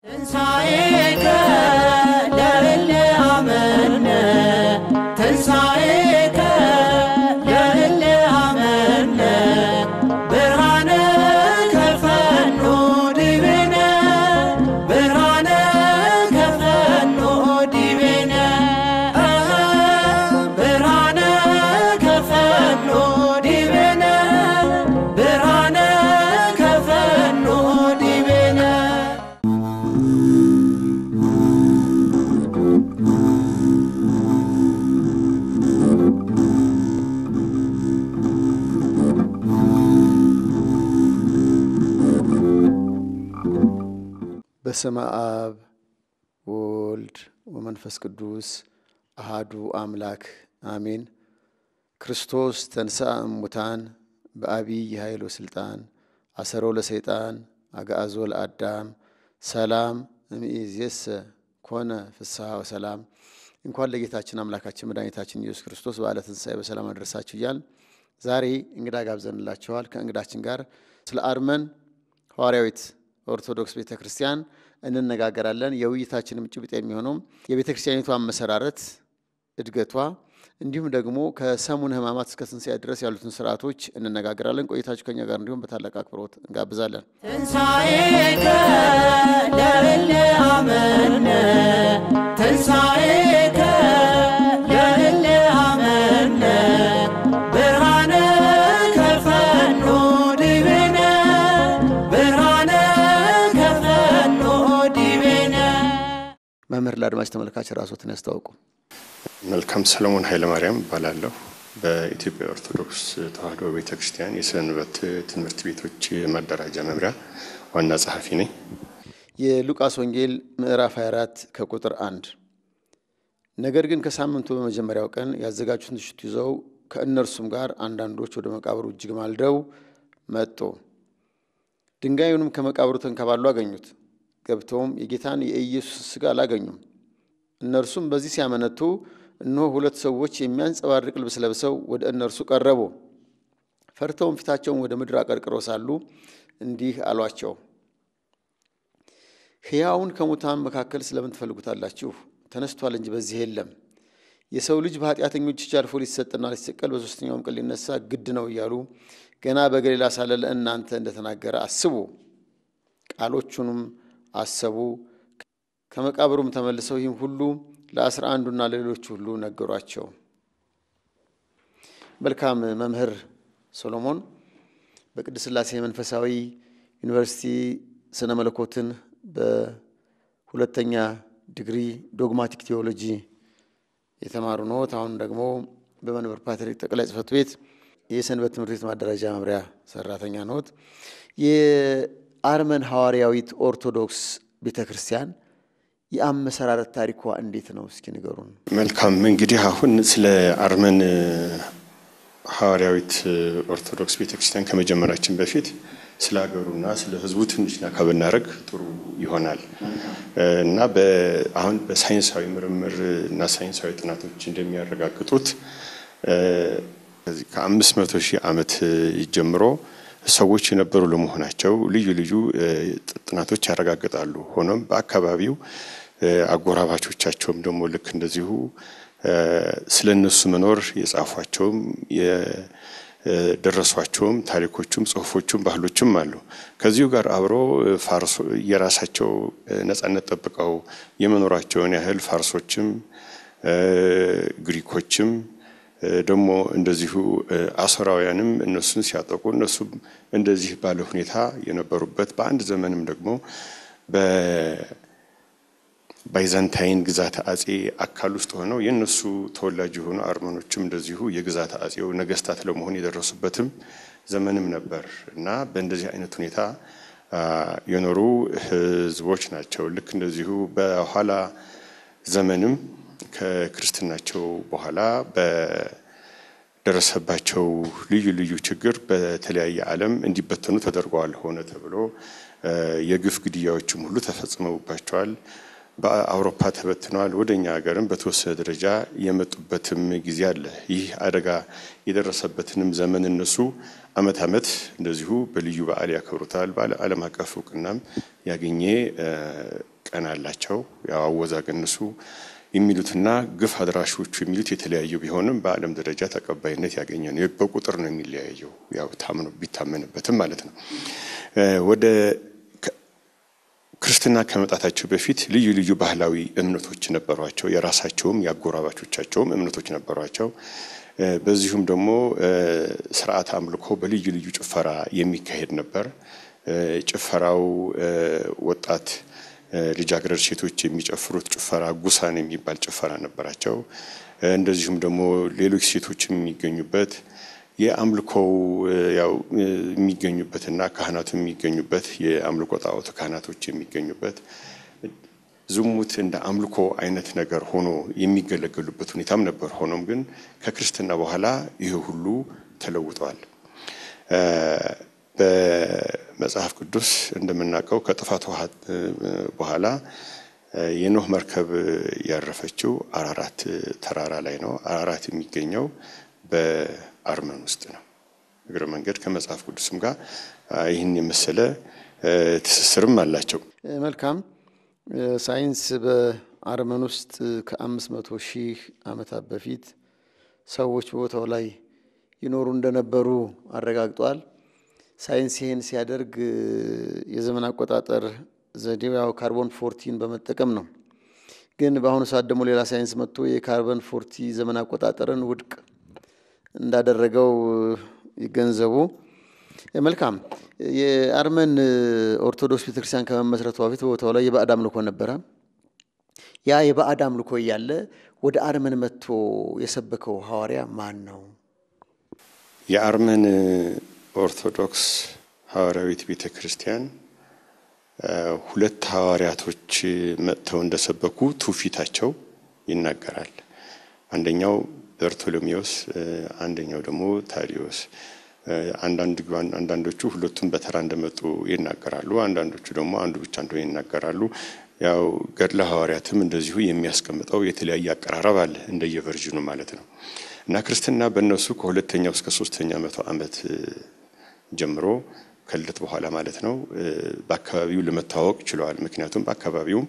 ትንሣኤከ ለእለ አመነ ትንሣኤከ ለእለ አመነ ብርሃነ ከፈኖ ዲቤነ ብርሃነ ከፈኖ ዲቤነ ብርሃነ ከፈኖ ዲቤነ ብርሃነ ከፈኖ ዲቤነ በስመ አብ ወወልድ ወመንፈስ ቅዱስ አሃዱ አምላክ አሜን። ክርስቶስ ተንሥአ እሙታን በአቢይ ኃይል ወሥልጣን አሰሮ ለሰይጣን አግዓዞ ለአዳም ሰላም እምይእዜሰ ኮነ ፍስሐ ወሰላም። እንኳን ለጌታችን አምላካችን መድኃኒታችን ኢየሱስ ክርስቶስ በዓለ ትንሣኤ በሰላም አደረሳችሁ እያል ዛሬ እንግዳ ጋብዘንላችኋል። ከእንግዳችን ጋር ስለ አርመን ሐዋርያዊት ኦርቶዶክስ ቤተ ክርስቲያን እንነጋገራለን። የውይይታችንም ጭብጥ የሚሆነው የቤተ ክርስቲያኒቱ አመሰራረት፣ እድገቷ እንዲሁም ደግሞ ከሰሙነ ሕማማት እስከ ትንሣኤ ድረስ ያሉትን ስርዓቶች እንነጋገራለን። ቆይታችሁ ከኛ ጋር እንዲሁም በታላቅ አክብሮት እንጋብዛለን። ትንሣኤከ ለእለ አመነ ትንሣኤከ ለእለ አመነ ብርሃነ ከፈኖ ዲቤነ ብርሃነ ከፈኖ ዲቤነ መምህር ለአድማጭ ተመልካች ራሶትን ያስታውቁ። መልካም ሰለሞን ኃይለማርያም እባላለሁ። በኢትዮጵያ ኦርቶዶክስ ተዋሕዶ ቤተ ክርስቲያን የሰንበት ትምህርት ቤቶች ማደራጃ መምሪያ ዋና ጸሐፊ ነኝ። የሉቃስ ወንጌል ምዕራፍ 24 ከቁጥር አንድ ነገር ግን ከሳምንቱ በመጀመሪያው ቀን ያዘጋጁትን ሽቱ ይዘው ከእነርሱም ጋር አንዳንዶች ወደ መቃብሩ እጅግ ማልደው መጡ። ድንጋዩንም ከመቃብሩ ተንከባሎ አገኙት። ገብተውም የጌታን የኢየሱስ ሥጋ አላገኙም። እነርሱም በዚህ ሲያመነቱ እነሆ ሁለት ሰዎች የሚያንጸባርቅ ልብስ ለብሰው ወደ እነርሱ ቀረቡ። ፈርተውም ፊታቸውን ወደ ምድር አቀርቅረው ሳሉ እንዲህ አሏቸው፣ ሕያውን ከሙታን መካከል ስለምን ትፈልጉታላችሁ? ተነስቷል እንጂ በዚህ የለም። የሰው ልጅ በኃጢአተኞች እጅ አልፎ ሊሰጥና ሊሰቀል በሦስተኛውም ቀን ሊነሳ ግድ ነው እያሉ ገና በገሊላ ሳለ ለእናንተ እንደተናገረ አስቡ። ቃሎቹንም አሰቡ። ከመቃብሩም ተመልሰው ይህም ሁሉ ለአስራ አንዱና ለሌሎች ሁሉ ነገሯቸው። መልካም መምህር ሶሎሞን በቅድስት ሥላሴ መንፈሳዊ ዩኒቨርሲቲ ስነ መለኮትን በሁለተኛ ዲግሪ ዶግማቲክ ቴዎሎጂ የተማሩ ኖት። አሁን ደግሞ በመንበር ፓትርያርክ ጠቅላይ ጽሕፈት ቤት የሰንበት ትምህርት ቤት ማደራጃ መምሪያ ሰራተኛ ኖት። የአርመን ሐዋርያዊት ኦርቶዶክስ ቤተ ክርስቲያን የአመሰራረት ታሪኳ እንዴት ነው? እስኪ ንገሩን። መልካም እንግዲህ አሁን ስለ አርመን ሐዋርያዊት ኦርቶዶክስ ቤተ ክርስቲያን ከመጀመራችን በፊት ስለ ሀገሩና ስለ ሕዝቡ ትንሽ ነካ ብናደርግ ጥሩ ይሆናል እና አሁን በሳይንሳዊ ምርምር እና ሳይንሳዊ ጥናቶች እንደሚያረጋግጡት ከአምስት መቶ ሺህ ዓመት ጀምሮ ሰዎች የነበሩ ለመሆናቸው ልዩ ልዩ ጥናቶች ያረጋግጣሉ። ሆኖም በአካባቢው አጎራባቾቻቸውም ደግሞ ልክ እንደዚሁ ስለ እነሱ መኖር የጻፏቸውም የደረሷቸውም ታሪኮቹም ጽሁፎቹም ባህሎችም አሉ። ከዚሁ ጋር አብሮ ፋርሶ የራሳቸው ነጻነት ጠብቀው የመኖራቸውን ያህል ፋርሶችም ግሪኮችም ደግሞ እንደዚሁ አሶራውያንም እነሱን ሲያጠቁ እነሱም እንደዚህ ባለ ሁኔታ የነበሩበት በአንድ ዘመንም ደግሞ በባይዛንታይን ግዛት አጼ አካል ውስጥ ሆነው የእነሱ ተወላጅ የሆኑ አርመኖችም እንደዚሁ የግዛት አጼው ነገስታት ለመሆን የደረሱበትም ዘመንም ነበር እና በእንደዚህ አይነት ሁኔታ የኖሩ ህዝቦች ናቸው። ልክ እንደዚሁ በኋላ ዘመንም ከክርስትናቸው በኋላ በደረሰባቸው ልዩ ልዩ ችግር በተለያየ ዓለም እንዲበተኑ ተደርገዋል። ሆነ ተብሎ የግፍ ግድያዎችም ሁሉ ተፈጽመውባቸዋል። በአውሮፓ ተበትነዋል። ወደ እኛ ሀገርም በተወሰነ ደረጃ የመጡበትም ጊዜ አለ። ይህ አደጋ የደረሰበትንም ዘመን እነሱ ዓመት ዓመት እንደዚሁ በልዩ በዓል ያከብሩታል። ዓለም አቀፍ እውቅናም ያገኘ ቀን አላቸው። ያው አወዛገነሱ የሚሉትና ግፍ አድራሾቹ የሚሉት የተለያዩ ቢሆንም በዓለም ደረጃ ተቀባይነት ያገኘ ነው። በቁጥር ነው የሚለያየው፣ ያው ታምኖ ቢታመንበትም ማለት ነው። ወደ ክርስትና ከመምጣታቸው በፊት ልዩ ልዩ ባህላዊ እምነቶች ነበሯቸው። የራሳቸውም የአጎራባቾቻቸውም እምነቶች ነበሯቸው። በዚሁም ደግሞ ስርዓት አምልኮ በልዩ ልዩ ጭፈራ የሚካሄድ ነበር። ጭፈራው ወጣት ልጃገረድ ሴቶች የሚጨፍሩት ጭፈራ ጉሳን የሚባል ጭፈራ ነበራቸው። እንደዚሁም ደግሞ ሌሎች ሴቶችም የሚገኙበት የአምልኮው ያው የሚገኙበትና ካህናቱ የሚገኙበት የአምልኮ ጣዖት ካህናቶች የሚገኙበት ዝሙት እንደ አምልኮ አይነት ነገር ሆኖ የሚገለገሉበት ሁኔታም ነበር። ሆኖም ግን ከክርስትና በኋላ ይህ ሁሉ ተለውጠዋል። በመጽሐፍ ቅዱስ እንደምናውቀው ከጥፋት ውሃ በኋላ የኖህ መርከብ ያረፈችው አራራት ተራራ ላይ ነው። አራራት የሚገኘው በአርመን ውስጥ ነው። እግረ መንገድ ከመጽሐፍ ቅዱስም ጋር ይህን የመሰለ ትስስርም አላቸው። መልካም ሳይንስ በአርመን ውስጥ ከአምስት መቶ ሺህ ዓመታት በፊት ሰዎች በቦታው ላይ ይኖሩ እንደነበሩ አረጋግጧል። ሳይንስ ይህን ሲያደርግ የዘመን አቆጣጠር ዘዴው ያው ካርቦን ፎርቲን በመጠቀም ነው። ግን በአሁኑ ሰዓት ደግሞ ሌላ ሳይንስ መጥቶ የካርበን ፎርቲ ዘመን አቆጣጠርን ውድቅ እንዳደረገው ይገንዘቡ። መልካም የአርመን ኦርቶዶክስ ቤተክርስቲያን ከመመስረቷ በፊት በቦታው ላይ የባዕድ አምልኮ ነበረ። ያ የባዕድ አምልኮ እያለ ወደ አርመን መጥቶ የሰበከው ሐዋርያ ማን ነው? የአርመን ኦርቶዶክስ ሐዋርያዊት ቤተ ክርስቲያን ሁለት ሐዋርያቶች መጥተው እንደሰበኩ ትውፊታቸው ይናገራል። አንደኛው በርቶሎሜዎስ፣ አንደኛው ደግሞ ታዲዮስ። አንዳንዶቹ ሁለቱም በተራ እንደመጡ ይናገራሉ። አንዳንዶቹ ደግሞ አንዱ ብቻ እንደሆነ ይናገራሉ። ያው ገድለ ሐዋርያትም እንደዚሁ የሚያስቀምጠው የተለያየ አቀራረብ አለ እንደየቨርዥኑ ማለት ነው። እና ክርስትና በእነሱ ከሁለተኛው እስከ ሶስተኛ መቶ ዓመት ጀምሮ ከልደት በኋላ ማለት ነው በአካባቢው ለመታወቅ ችለዋል። ምክንያቱም በአካባቢውም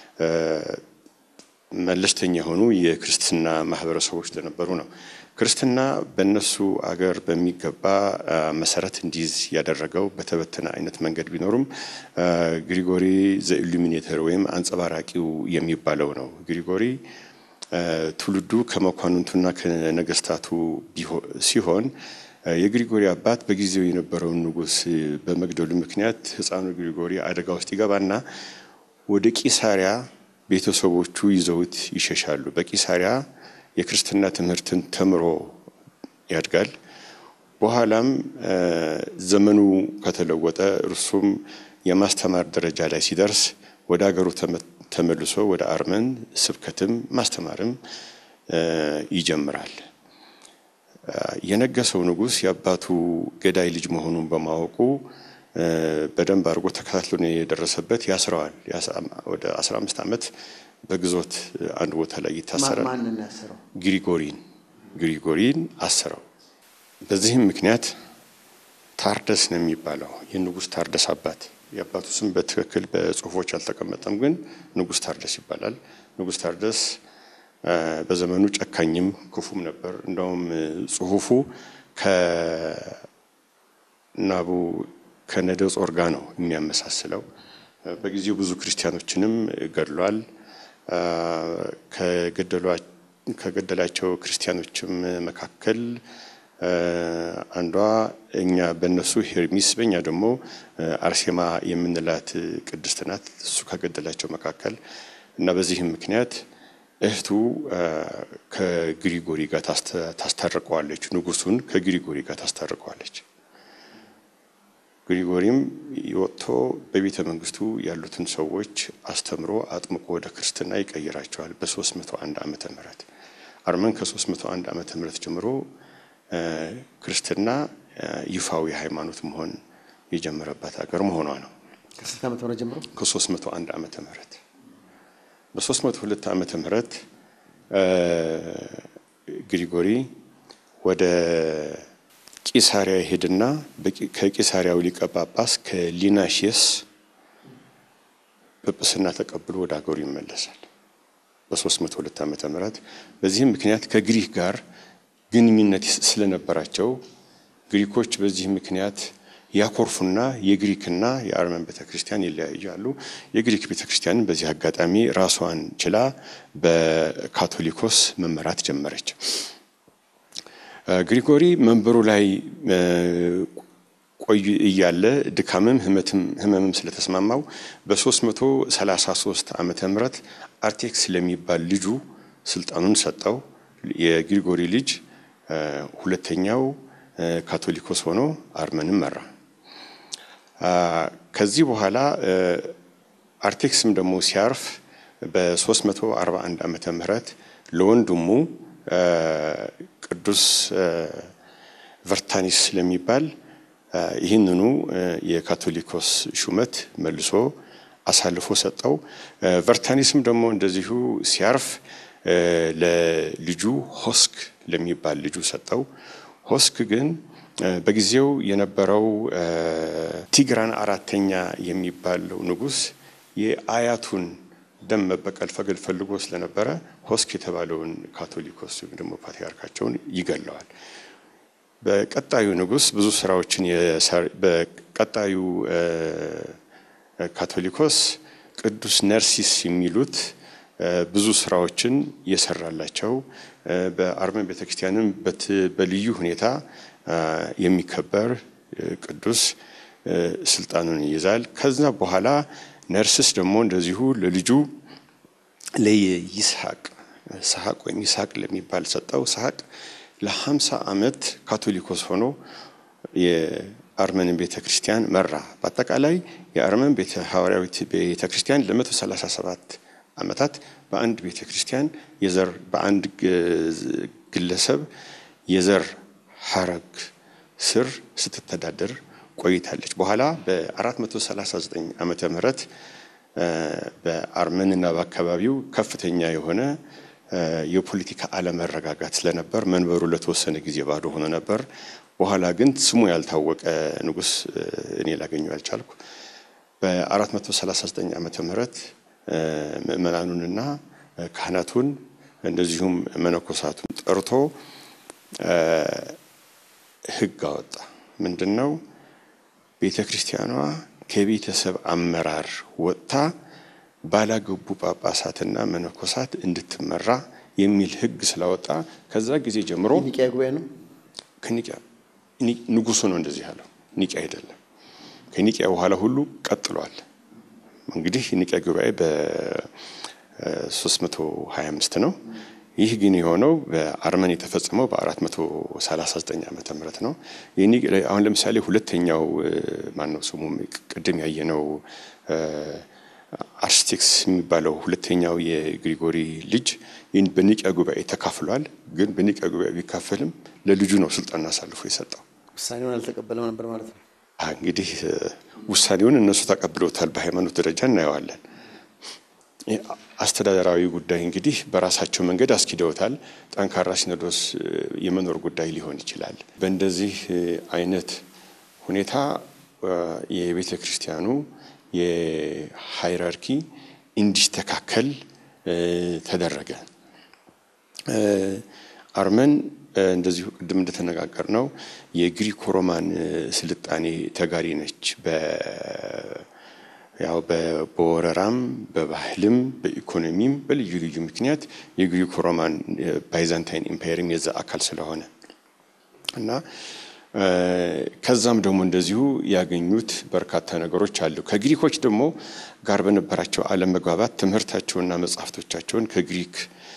መለስተኛ የሆኑ የክርስትና ማህበረሰቦች ስለነበሩ ነው። ክርስትና በእነሱ አገር በሚገባ መሰረት እንዲይዝ ያደረገው በተበተነ አይነት መንገድ ቢኖሩም ግሪጎሪ ዘኢሉሚኔተር ወይም አንጸባራቂው የሚባለው ነው። ግሪጎሪ ትውልዱ ከመኳንንቱና ከነገስታቱ ሲሆን የግሪጎሪ አባት በጊዜው የነበረውን ንጉሥ በመግደሉ ምክንያት ሕፃኑ ግሪጎሪ አደጋ ውስጥ ይገባና ወደ ቂሳሪያ ቤተሰቦቹ ይዘውት ይሸሻሉ። በቂሳሪያ የክርስትና ትምህርትን ተምሮ ያድጋል። በኋላም ዘመኑ ከተለወጠ እርሱም የማስተማር ደረጃ ላይ ሲደርስ ወደ ሀገሩ ተመልሶ ወደ አርመን ስብከትም ማስተማርም ይጀምራል። የነገሰው ንጉሥ የአባቱ ገዳይ ልጅ መሆኑን በማወቁ በደንብ አድርጎ ተከታትሎ ነው የደረሰበት። ያስረዋል። ወደ 15 ዓመት በግዞት አንድ ቦታ ላይ ይታሰራል። ማንን ያሰረው? ግሪጎሪን ግሪጎሪን አሰረው። በዚህም ምክንያት ታርደስ ነው የሚባለው የንጉሥ ታርደስ አባት። የአባቱ ስም በትክክል በጽሁፎች አልተቀመጠም፣ ግን ንጉሥ ታርደስ ይባላል። ንጉሥ ታርደስ በዘመኑ ጨካኝም ክፉም ነበር። እንደውም ጽሁፉ ከናቡ ከነደ ጾር ጋር ነው የሚያመሳስለው። በጊዜው ብዙ ክርስቲያኖችንም ገድሏል። ከገደላቸው ክርስቲያኖችም መካከል አንዷ እኛ በእነሱ ሄርሚስ በእኛ ደግሞ አርሴማ የምንላት ቅድስት ናት። እሱ ከገደላቸው መካከል እና በዚህም ምክንያት እህቱ ከግሪጎሪ ጋር ታስታርቀዋለች። ንጉሱን ከግሪጎሪ ጋር ታስታርቀዋለች። ግሪጎሪም ወጥቶ በቤተ መንግስቱ ያሉትን ሰዎች አስተምሮ አጥምቆ ወደ ክርስትና ይቀይራቸዋል። በ301 ዓመተ ምህረት አርመን ከ301 ዓመተ ምህረት ጀምሮ ክርስትና ይፋዊ ሃይማኖት መሆን የጀመረባት ሀገር መሆኗ ነው። ከስንት ዓመተ ምህረት ጀምሮ? ከ301 ዓመተ ምህረት በ302 ዓመተ ምህረት ግሪጎሪ ወደ ቂሳሪያ ይሄድና ከቂሳሪያው ሊቀ ጳጳስ ከሊናሽየስ ጵጵስና ተቀብሎ ወደ ሀገሩ ይመለሳል በ302 ዓመተ ምህረት። በዚህም ምክንያት ከግሪክ ጋር ግንኙነት ስለነበራቸው ግሪኮች በዚህ ምክንያት ያኮርፉና የግሪክና የአርመን ቤተ ክርስቲያን ይለያያሉ። የግሪክ ቤተ ክርስቲያንን በዚህ አጋጣሚ ራሷን ችላ በካቶሊኮስ መመራት ጀመረች። ግሪጎሪ መንበሩ ላይ ቆዩ እያለ ድካምም ህመምም ስለተስማማው በ333 ዓመተ ምህረት አርቴክስ ለሚባል ልጁ ስልጣኑን ሰጠው። የግሪጎሪ ልጅ ሁለተኛው ካቶሊኮስ ሆኖ አርመንም መራ። ከዚህ በኋላ አርቴክስም ደግሞ ሲያርፍ በ341 ዓመተ ምህረት ለወንድሙ ቅዱስ ቨርታኒስ ስለሚባል ይህንኑ የካቶሊኮስ ሹመት መልሶ አሳልፎ ሰጠው። ቨርታኒስም ደግሞ እንደዚሁ ሲያርፍ ለልጁ ሆስክ ለሚባል ልጁ ሰጠው። ሆስክ ግን በጊዜው የነበረው ቲግራን አራተኛ የሚባለው ንጉሥ የአያቱን ደም መበቀል ፈገድ ፈልጎ ስለነበረ ሆስክ የተባለውን ካቶሊኮስ ወይም ደግሞ ፓትርያርካቸውን ይገለዋል። በቀጣዩ ንጉሥ ብዙ ስራዎችን በቀጣዩ ካቶሊኮስ ቅዱስ ነርሲስ የሚሉት ብዙ ስራዎችን የሰራላቸው በአርመን ቤተክርስቲያንም በልዩ ሁኔታ የሚከበር ቅዱስ ስልጣኑን ይይዛል። ከዛ በኋላ ነርስስ ደግሞ እንደዚሁ ለልጁ ለይስሐቅ ስሐቅ ወይም ይስሐቅ ለሚባል ሰጠው። ስሐቅ ለሀምሳ ዓመት ካቶሊኮስ ሆኖ የአርመንን ቤተ ክርስቲያን መራ። በአጠቃላይ የአርመን ቤተ ሐዋርያዊት ቤተ ክርስቲያን ለመቶ ሰላሳ ሰባት ዓመታት በአንድ ቤተ ክርስቲያን የዘር በአንድ ግለሰብ የዘር ሐረግ ስር ስትተዳደር ቆይታለች። በኋላ በ439 ዓመተ ምህረት በአርመንና በአካባቢው ከፍተኛ የሆነ የፖለቲካ አለመረጋጋት ስለነበር መንበሩ ለተወሰነ ጊዜ ባዶ ሆኖ ነበር። በኋላ ግን ስሙ ያልታወቀ ንጉሥ እኔ ላገኘው ያልቻልኩ በ439 ዓመተ ምህረት ምእመናኑንና ካህናቱን እንደዚሁም መነኮሳቱን ጠርቶ ሕግ አወጣ። ምንድን ነው? ቤተ ክርስቲያኗ ከቤተሰብ አመራር ወጥታ ባላገቡ ጳጳሳትና መነኮሳት እንድትመራ የሚል ሕግ ስላወጣ ከዛ ጊዜ ጀምሮ ኒቂያ ጉባኤ ነው። ከኒቂያ ንጉሱ ነው እንደዚህ ያለው፣ ኒቂያ አይደለም። ከኒቂያ በኋላ ሁሉ ቀጥሏል። እንግዲህ ኒቂያ ጉባኤ በ325 ነው። ይህ ግን የሆነው በአርመን የተፈጸመው በ439 ዓመተ ምህረት ነው። አሁን ለምሳሌ ሁለተኛው ማነው ስሙ ቅድም ያየነው አርስቴክስ የሚባለው ሁለተኛው የግሪጎሪ ልጅ በኒቂያ ጉባኤ ተካፍሏል። ግን በኒቂያ ጉባኤ ቢካፈልም ለልጁ ነው ስልጣን አሳልፎ የሰጠው። ውሳኔውን አልተቀበለም ነበር ማለት ነው። እንግዲህ ውሳኔውን እነሱ ተቀብለውታል። በሃይማኖት ደረጃ እናየዋለን። አስተዳደራዊ ጉዳይ እንግዲህ በራሳቸው መንገድ አስኪደውታል። ጠንካራ ሲኖዶስ የመኖር ጉዳይ ሊሆን ይችላል። በእንደዚህ አይነት ሁኔታ የቤተ ክርስቲያኑ የሃይራርኪ እንዲስተካከል ተደረገ። አርመን እንደዚሁ ቅድም እንደተነጋገር ነው የግሪኮ ሮማን ስልጣኔ ተጋሪ ነች። ያው በወረራም በባህልም በኢኮኖሚም በልዩ ልዩ ምክንያት የግሪኮ ሮማን ባይዛንታይን ኢምፓየርም የዛ አካል ስለሆነ እና ከዛም ደግሞ እንደዚሁ ያገኙት በርካታ ነገሮች አሉ። ከግሪኮች ደግሞ ጋር በነበራቸው አለመግባባት ትምህርታቸውና መጽሐፍቶቻቸውን ከግሪክ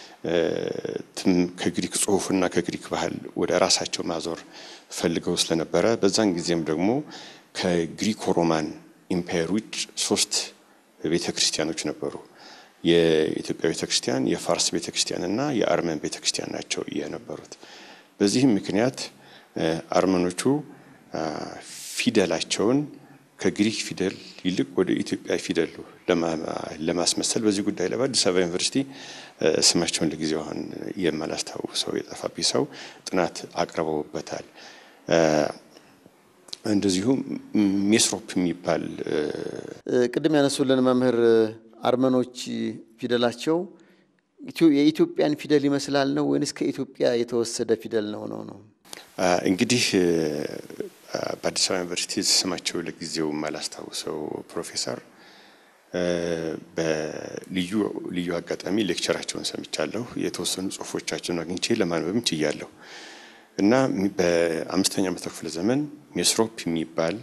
ከግሪክ ጽሑፍና ከግሪክ ባህል ወደ ራሳቸው ማዞር ፈልገው ስለነበረ በዛን ጊዜም ደግሞ ከግሪኮ ሮማን ኢምፓየር ውጭ ሶስት ቤተ ክርስቲያኖች ነበሩ። የኢትዮጵያ ቤተ ክርስቲያን፣ የፋርስ ቤተ ክርስቲያን እና የአርመን ቤተ ክርስቲያን ናቸው የነበሩት። በዚህም ምክንያት አርመኖቹ ፊደላቸውን ከግሪክ ፊደል ይልቅ ወደ ኢትዮጵያ ፊደል ለማስመሰል በዚህ ጉዳይ ላይ በአዲስ አበባ ዩኒቨርሲቲ ስማቸውን ለጊዜው አሁን የማላስታውሰው የጠፋብኝ ሰው ጥናት አቅርበውበታል። እንደዚሁም ሜስሮፕ የሚባል ቅድም ያነሱልን መምህር አርመኖች ፊደላቸው የኢትዮጵያን ፊደል ይመስላል ነው ወይንስ ከኢትዮጵያ የተወሰደ ፊደል ነው ነው ነው? እንግዲህ በአዲስ አበባ ዩኒቨርሲቲ ስማቸው ለጊዜው የማላስታውሰው ፕሮፌሰር በልዩ ልዩ አጋጣሚ ሌክቸራቸውን ሰምቻለሁ። የተወሰኑ ጽሁፎቻቸውን አግኝቼ ለማንበብም ችያለሁ እና በአምስተኛ መቶ ክፍለ ዘመን ሜስሮፕ የሚባል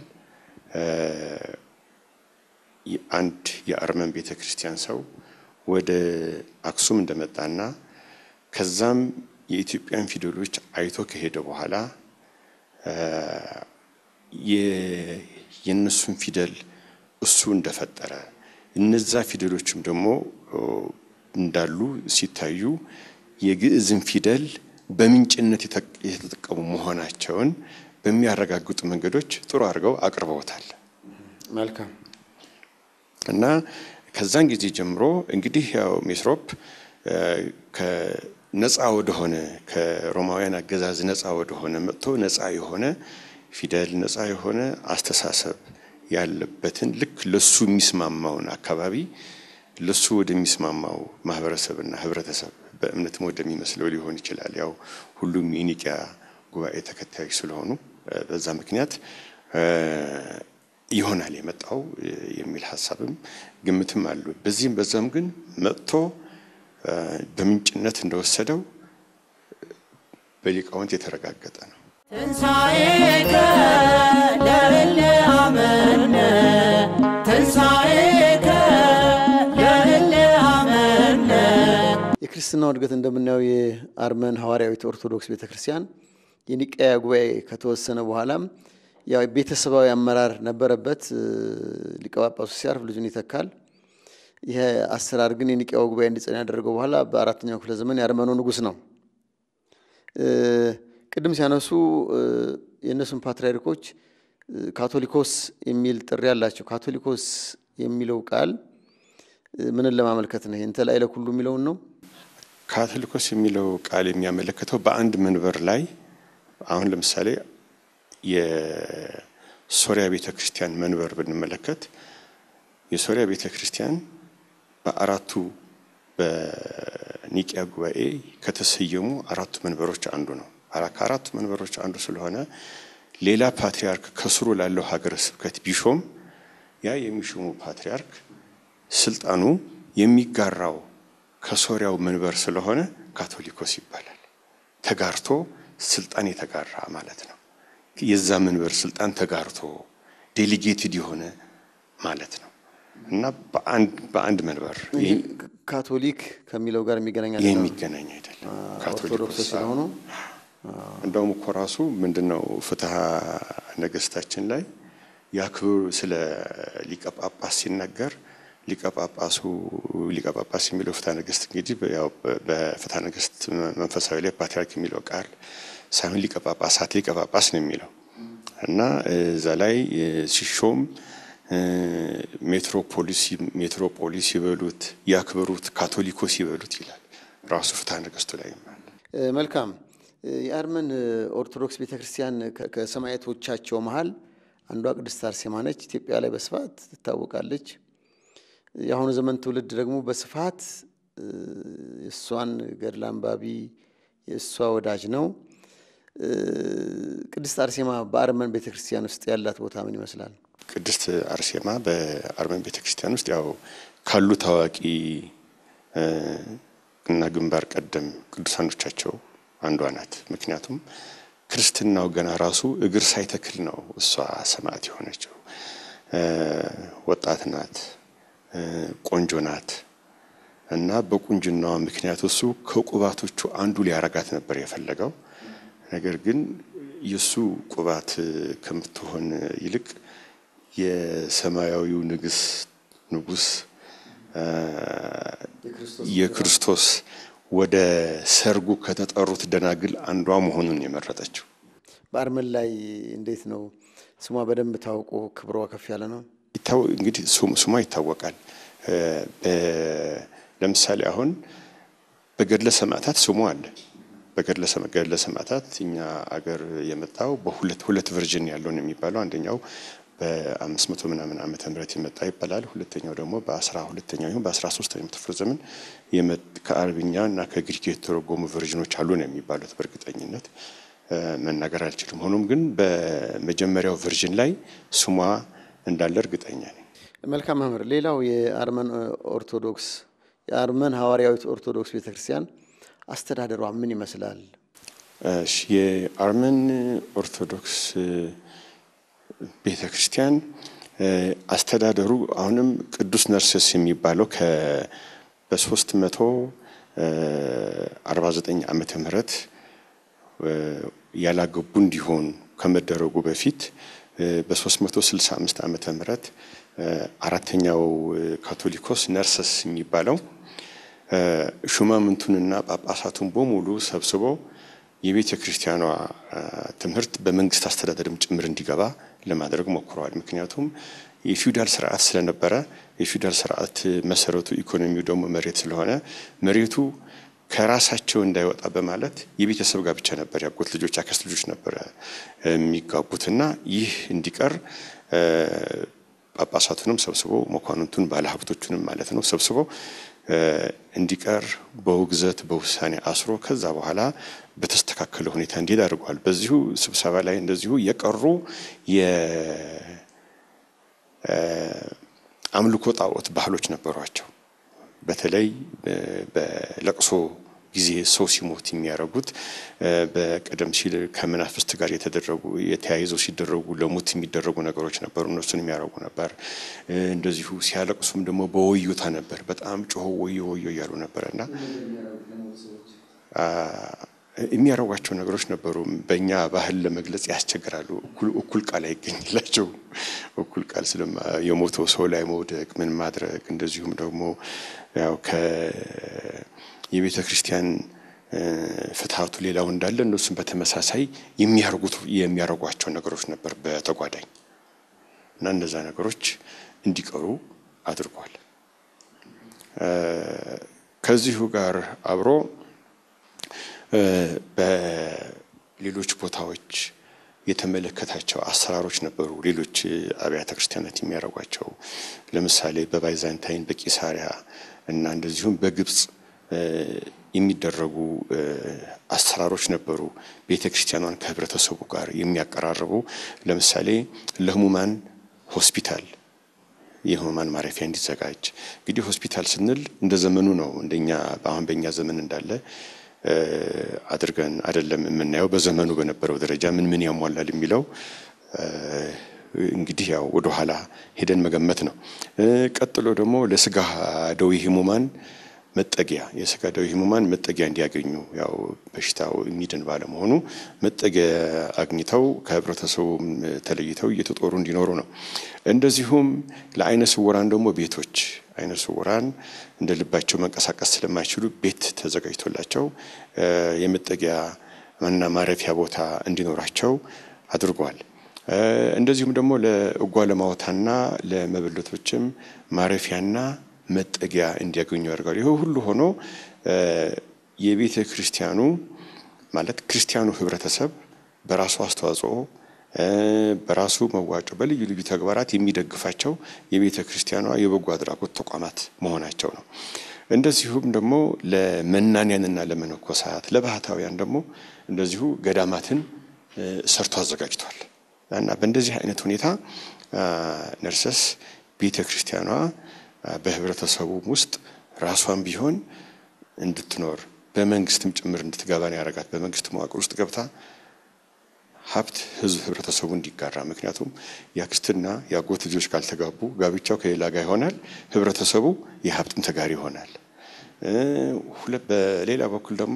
አንድ የአርመን ቤተ ክርስቲያን ሰው ወደ አክሱም እንደመጣና ከዛም የኢትዮጵያን ፊደሎች አይቶ ከሄደ በኋላ የእነሱን ፊደል እሱ እንደፈጠረ እነዛ ፊደሎችም ደግሞ እንዳሉ ሲታዩ የግዕዝን ፊደል በምንጭነት የተጠቀሙ መሆናቸውን በሚያረጋግጡ መንገዶች ጥሩ አድርገው አቅርበውታል። መልካም እና ከዛን ጊዜ ጀምሮ እንግዲህ ያው ሜስሮፕ ነፃ ወደሆነ ከሮማውያን አገዛዝ ነፃ ወደሆነ መጥቶ ነፃ የሆነ ፊደል ነፃ የሆነ አስተሳሰብ ያለበትን ልክ ለሱ የሚስማማውን አካባቢ ለሱ ወደሚስማማው ማህበረሰብና ህብረተሰብ በእምነትም ወደሚመስለው ሊሆን ይችላል። ያው ሁሉም የኒቂያ ጉባኤ ተከታዮች ስለሆኑ በዛ ምክንያት ይሆናል የመጣው የሚል ሀሳብም ግምትም አሉ። በዚህም በዛም ግን መጥቶ በምንጭነት እንደወሰደው በሊቃውንት የተረጋገጠ ነው። ትንሣኤከ ለእለ አመነ ትንሣኤከ ለእለ አመነ የክርስትናው እድገት እንደምናየው የአርመን ሐዋርያዊት ኦርቶዶክስ ቤተ ክርስቲያን የኒቃያ ጉባኤ ከተወሰነ በኋላም ያው ቤተሰባዊ አመራር ነበረበት። ሊቀ ጳጳሱ ሲያርፍ ልጁን ይተካል። ይህ አሰራር ግን የኒቃያው ጉባኤ እንዲጸና ያደረገው በኋላ በአራተኛው ክፍለ ዘመን የአርመኑ ንጉሥ ነው። ቅድም ሲያነሱ የእነሱን ፓትርያርኮች ካቶሊኮስ የሚል ጥሪ አላቸው። ካቶሊኮስ የሚለው ቃል ምንን ለማመልከት ነው? እንተ ላይ ለኩሉ የሚለውን ነው። ካቶሊኮስ የሚለው ቃል የሚያመለክተው በአንድ መንበር ላይ አሁን ለምሳሌ የሶሪያ ቤተ ክርስቲያን መንበር ብንመለከት የሶሪያ ቤተ ክርስቲያን በአራቱ በኒቂያ ጉባኤ ከተሰየሙ አራቱ መንበሮች አንዱ ነው። ከአራቱ መንበሮች አንዱ ስለሆነ ሌላ ፓትሪያርክ ከስሩ ላለው ሀገረ ስብከት ቢሾም ያ የሚሾሙ ፓትሪያርክ ስልጣኑ የሚጋራው ከሶሪያው መንበር ስለሆነ ካቶሊኮስ ይባላል። ተጋርቶ ስልጣን የተጋራ ማለት ነው። የዛ መንበር ስልጣን ተጋርቶ ዴሊጌትድ የሆነ ማለት ነው እና በአንድ መንበር ካቶሊክ ከሚለው ጋር የሚገናኝ የሚገናኝ አይደለም። ኦርቶዶክስ ስለሆኑ እንደውም እኮ ራሱ ምንድን ነው ፍትሐ ነገስታችን ላይ ያክብሩ ስለ ሊቀ ጳጳስ ሲነገር ሊቀ ጳጳሱ ሊቀ ጳጳስ የሚለው ፍትሐ ነገስት እንግዲህ ያው በፍትሐ ነገስት መንፈሳዊ ላይ ፓትርያርክ የሚለው ቃል ሳይሆን ሊቀ ጳጳሳት ሊቀ ጳጳስ ነው የሚለው እና እዛ ላይ ሲሾም ሜትሮፖሊስ ሜትሮፖሊስ ይበሉት ያክብሩት ካቶሊኮስ ይበሉት ይላል ራሱ ፍትሐ ነገስቱ ላይ ይላል። መልካም። የአርመን ኦርቶዶክስ ቤተ ክርስቲያን ከሰማዕታቶቻቸው መሀል አንዷ ቅድስት አርሴማ ነች። ኢትዮጵያ ላይ በስፋት ትታወቃለች። የአሁኑ ዘመን ትውልድ ደግሞ በስፋት የእሷን ገድል አንባቢ የእሷ ወዳጅ ነው። ቅድስት አርሴማ በአርመን ቤተ ክርስቲያን ውስጥ ያላት ቦታ ምን ይመስላል? ቅድስት አርሴማ በአርመን ቤተ ክርስቲያን ውስጥ ያው ካሉ ታዋቂ እና ግንባር ቀደም ቅዱሳኖቻቸው አንዷ ናት። ምክንያቱም ክርስትናው ገና ራሱ እግር ሳይተክል ነው እሷ ሰማዕት የሆነችው። ወጣት ናት፣ ቆንጆ ናት እና በቁንጅናዋ ምክንያት እሱ ከቁባቶቹ አንዱ ሊያረጋት ነበር የፈለገው። ነገር ግን የእሱ ቁባት ከምትሆን ይልቅ የሰማያዊው ንግስ ንጉስ የክርስቶስ ወደ ሰርጉ ከተጠሩት ደናግል አንዷ መሆኑን የመረጠችው። በአርመን ላይ እንዴት ነው ስሟ በደንብ ታውቆ ክብሯ ከፍ ያለ ነው? እንግዲህ ስሟ ይታወቃል። ለምሳሌ አሁን በገድለ ሰማዕታት ስሙ አለ። በገድለ ሰማ- ገድለ ሰማዕታት እኛ አገር የመጣው በሁለት ሁለት ቨርዥን ያለው ነው የሚባለው። አንደኛው በአምስት መቶ ምናምን ዓመተ ምህረት የመጣ ይባላል። ሁለተኛው ደግሞ በአስራ ሁለተኛው ይሁን በአስራ ሶስተኛው ክፍለ ዘመን የመጥ- ከአረብኛ እና ከግሪክ የተተረጎሙ ቨርዥኖች አሉ ነው የሚባሉት። በእርግጠኝነት እ፣ መናገር አልችልም። ሆኖም ግን በመጀመሪያው ቨርዥን ላይ ስሟ እንዳለ እርግጠኛ ነኝ። መልካም መምህር፣ ሌላው የአርመን ኦርቶዶክስ የአርመን ሐዋርያዊት ኦርቶዶክስ ቤተክርስቲያን አስተዳደሯ ምን ይመስላል? እሺ የአርመን ኦርቶዶክስ ቤተ ክርስቲያን እ፣ አስተዳደሩ አሁንም ቅዱስ ነርስስ የሚባለው ከ በሶስት መቶ አርባ ዘጠኝ ዓመተ ምህረት እ፣ ያላገቡ እንዲሆኑ ከመደረጉ በፊት እ፣ በ365 ዓመተ ምህረት እ፣ አራተኛው እ፣ ካቶሊኮስ ነርሰስ የሚባለው እ፣ ሹማምንቱንና ጳጳሳቱን በሙሉ ሰብስቦ የቤተ ክርስቲያኗ እ፣ ትምህርት በመንግስት አስተዳደርም ጭምር እንዲገባ ለማድረግ ሞክረዋል። ምክንያቱም የፊውዳል ስርዓት ስለነበረ የፊውዳል ስርዓት መሰረቱ ኢኮኖሚው ደግሞ መሬት ስለሆነ መሬቱ ከራሳቸው እንዳይወጣ በማለት የቤተሰብ ጋብቻ ነበር። ያጎት ልጆች፣ ያክስት ልጆች ነበረ የሚጋቡትና ይህ እንዲቀር እ፣ ጳጳሳቱንም ሰብስቦ መኳንንቱን ባለሀብቶቹንም ማለት ነው ሰብስቦ እ፣ እንዲቀር በውግዘት በውሳኔ አስሮ ከዛ በኋላ በተስተካከለ ሁኔታ እንዲሄድ አድርጓል። በዚሁ ስብሰባ ላይ እንደዚሁ የቀሩ የአምልኮ ጣዖት ባህሎች ነበሯቸው። በተለይ በ- በለቅሶ ጊዜ ሰው ሲሞት የሚያደርጉት እ፣ በቀደም ሲል ከመናፍስት ጋር የተደረጉ የተያይዘው ሲደረጉ ለሞት የሚደረጉ ነገሮች ነበሩ። እነሱን የሚያደርጉ ነበር። እ፣ እንደዚሁ ሲያለቅሱም ደግሞ በወዮታ ነበር። በጣም ጮሆ ወዮ ወዮ እያሉ ነበረ እና አ፣ የሚያደርጓቸው ነገሮች ነበሩ። በእኛ ባህል ለመግለጽ ያስቸግራሉ። እኩል እኩል ቃል አይገኝላቸው። እኩል ቃል ስለማ የሞተው ሰው ላይ መውደቅ ምን ማድረግ እንደዚሁም ደግሞ ያው ከ የቤተ ክርስቲያን እ፣ ፍትሐቱ ሌላው እንዳለ እነሱም በተመሳሳይ የሚያርጉት የሚያደርጓቸው ነገሮች ነበር በተጓዳኝ እና እነዛ ነገሮች እንዲቀሩ አድርጓል። እ፣ ከዚሁ ጋር አብሮ እ፣ በሌሎች ቦታዎች የተመለከታቸው አሰራሮች ነበሩ። ሌሎች አብያተ ክርስቲያናት የሚያደርጓቸው ለምሳሌ በባይዛንታይን በቂሳሪያ እና እንደዚሁም በግብፅ እ፣ የሚደረጉ እ፣ አሰራሮች ነበሩ። ቤተ ክርስቲያኗን ከህብረተሰቡ ጋር የሚያቀራርቡ ለምሳሌ ለህሙማን ሆስፒታል የህሙማን ማረፊያ እንዲዘጋጅ እንግዲህ ሆስፒታል ስንል እንደ ዘመኑ ነው። እንደኛ አሁን በእኛ ዘመን እንዳለ እ፣ አድርገን አይደለም የምናየው። በዘመኑ በነበረው ደረጃ ምን ምን ያሟላል የሚለው እ፣ እንግዲህ ያው ወደ ኋላ ሄደን መገመት ነው። እ፣ ቀጥሎ ደግሞ ለስጋ ደዌ ህሙማን መጠጊያ የስጋ ደዌ ህሙማን መጠጊያ እንዲያገኙ ያው በሽታው የሚድን ባለመሆኑ መጠጊያ አግኝተው ከህብረተሰቡ ተለይተው እየተጦሩ እንዲኖሩ ነው። እንደዚሁም ለአይነ ስውራን ደግሞ ቤቶች አይነ ስውራን እንደ ልባቸው መንቀሳቀስ ስለማይችሉ ቤት ተዘጋጅቶላቸው እ፣ የመጠጊያ እና ማረፊያ ቦታ እንዲኖራቸው አድርጓል። እ፣ እንደዚሁም ደግሞ ለእጓ ለማውታና ለመበለቶችም ማረፊያና መጠጊያ እንዲያገኙ ያደርጋሉ። ይህ ሁሉ ሆኖ እ፣ የቤተ ክርስቲያኑ ማለት ክርስቲያኑ ህብረተሰብ በራሱ አስተዋጽኦ እ፣ በራሱ መዋጮ በልዩ ልዩ ተግባራት የሚደግፋቸው የቤተ ክርስቲያኗ የበጎ አድራጎት ተቋማት መሆናቸው ነው። እንደዚሁም ደግሞ ለመናንያንና ለመነኮሳት ለባህታውያን ደግሞ እንደዚሁ ገዳማትን እ፣ ሰርቶ አዘጋጅቷል እና በእንደዚህ አይነት ሁኔታ አ፣ ነርሰስ ቤተ ክርስቲያኗ አ፣ በህብረተሰቡም ውስጥ ራሷን ቢሆን እንድትኖር በመንግስትም ጭምር እንድትገባ ነው ያደረጋት። በመንግስት መዋቅር ውስጥ ገብታ ሀብት ህዝብ ህብረተሰቡ እንዲጋራ። ምክንያቱም የአክስትና የአጎት ልጆች ካልተጋቡ ጋብቻው ከሌላ ጋር ይሆናል፣ ህብረተሰቡ የሀብትን ተጋሪ ይሆናል። እ፣ ሁለ- በሌላ በኩል ደግሞ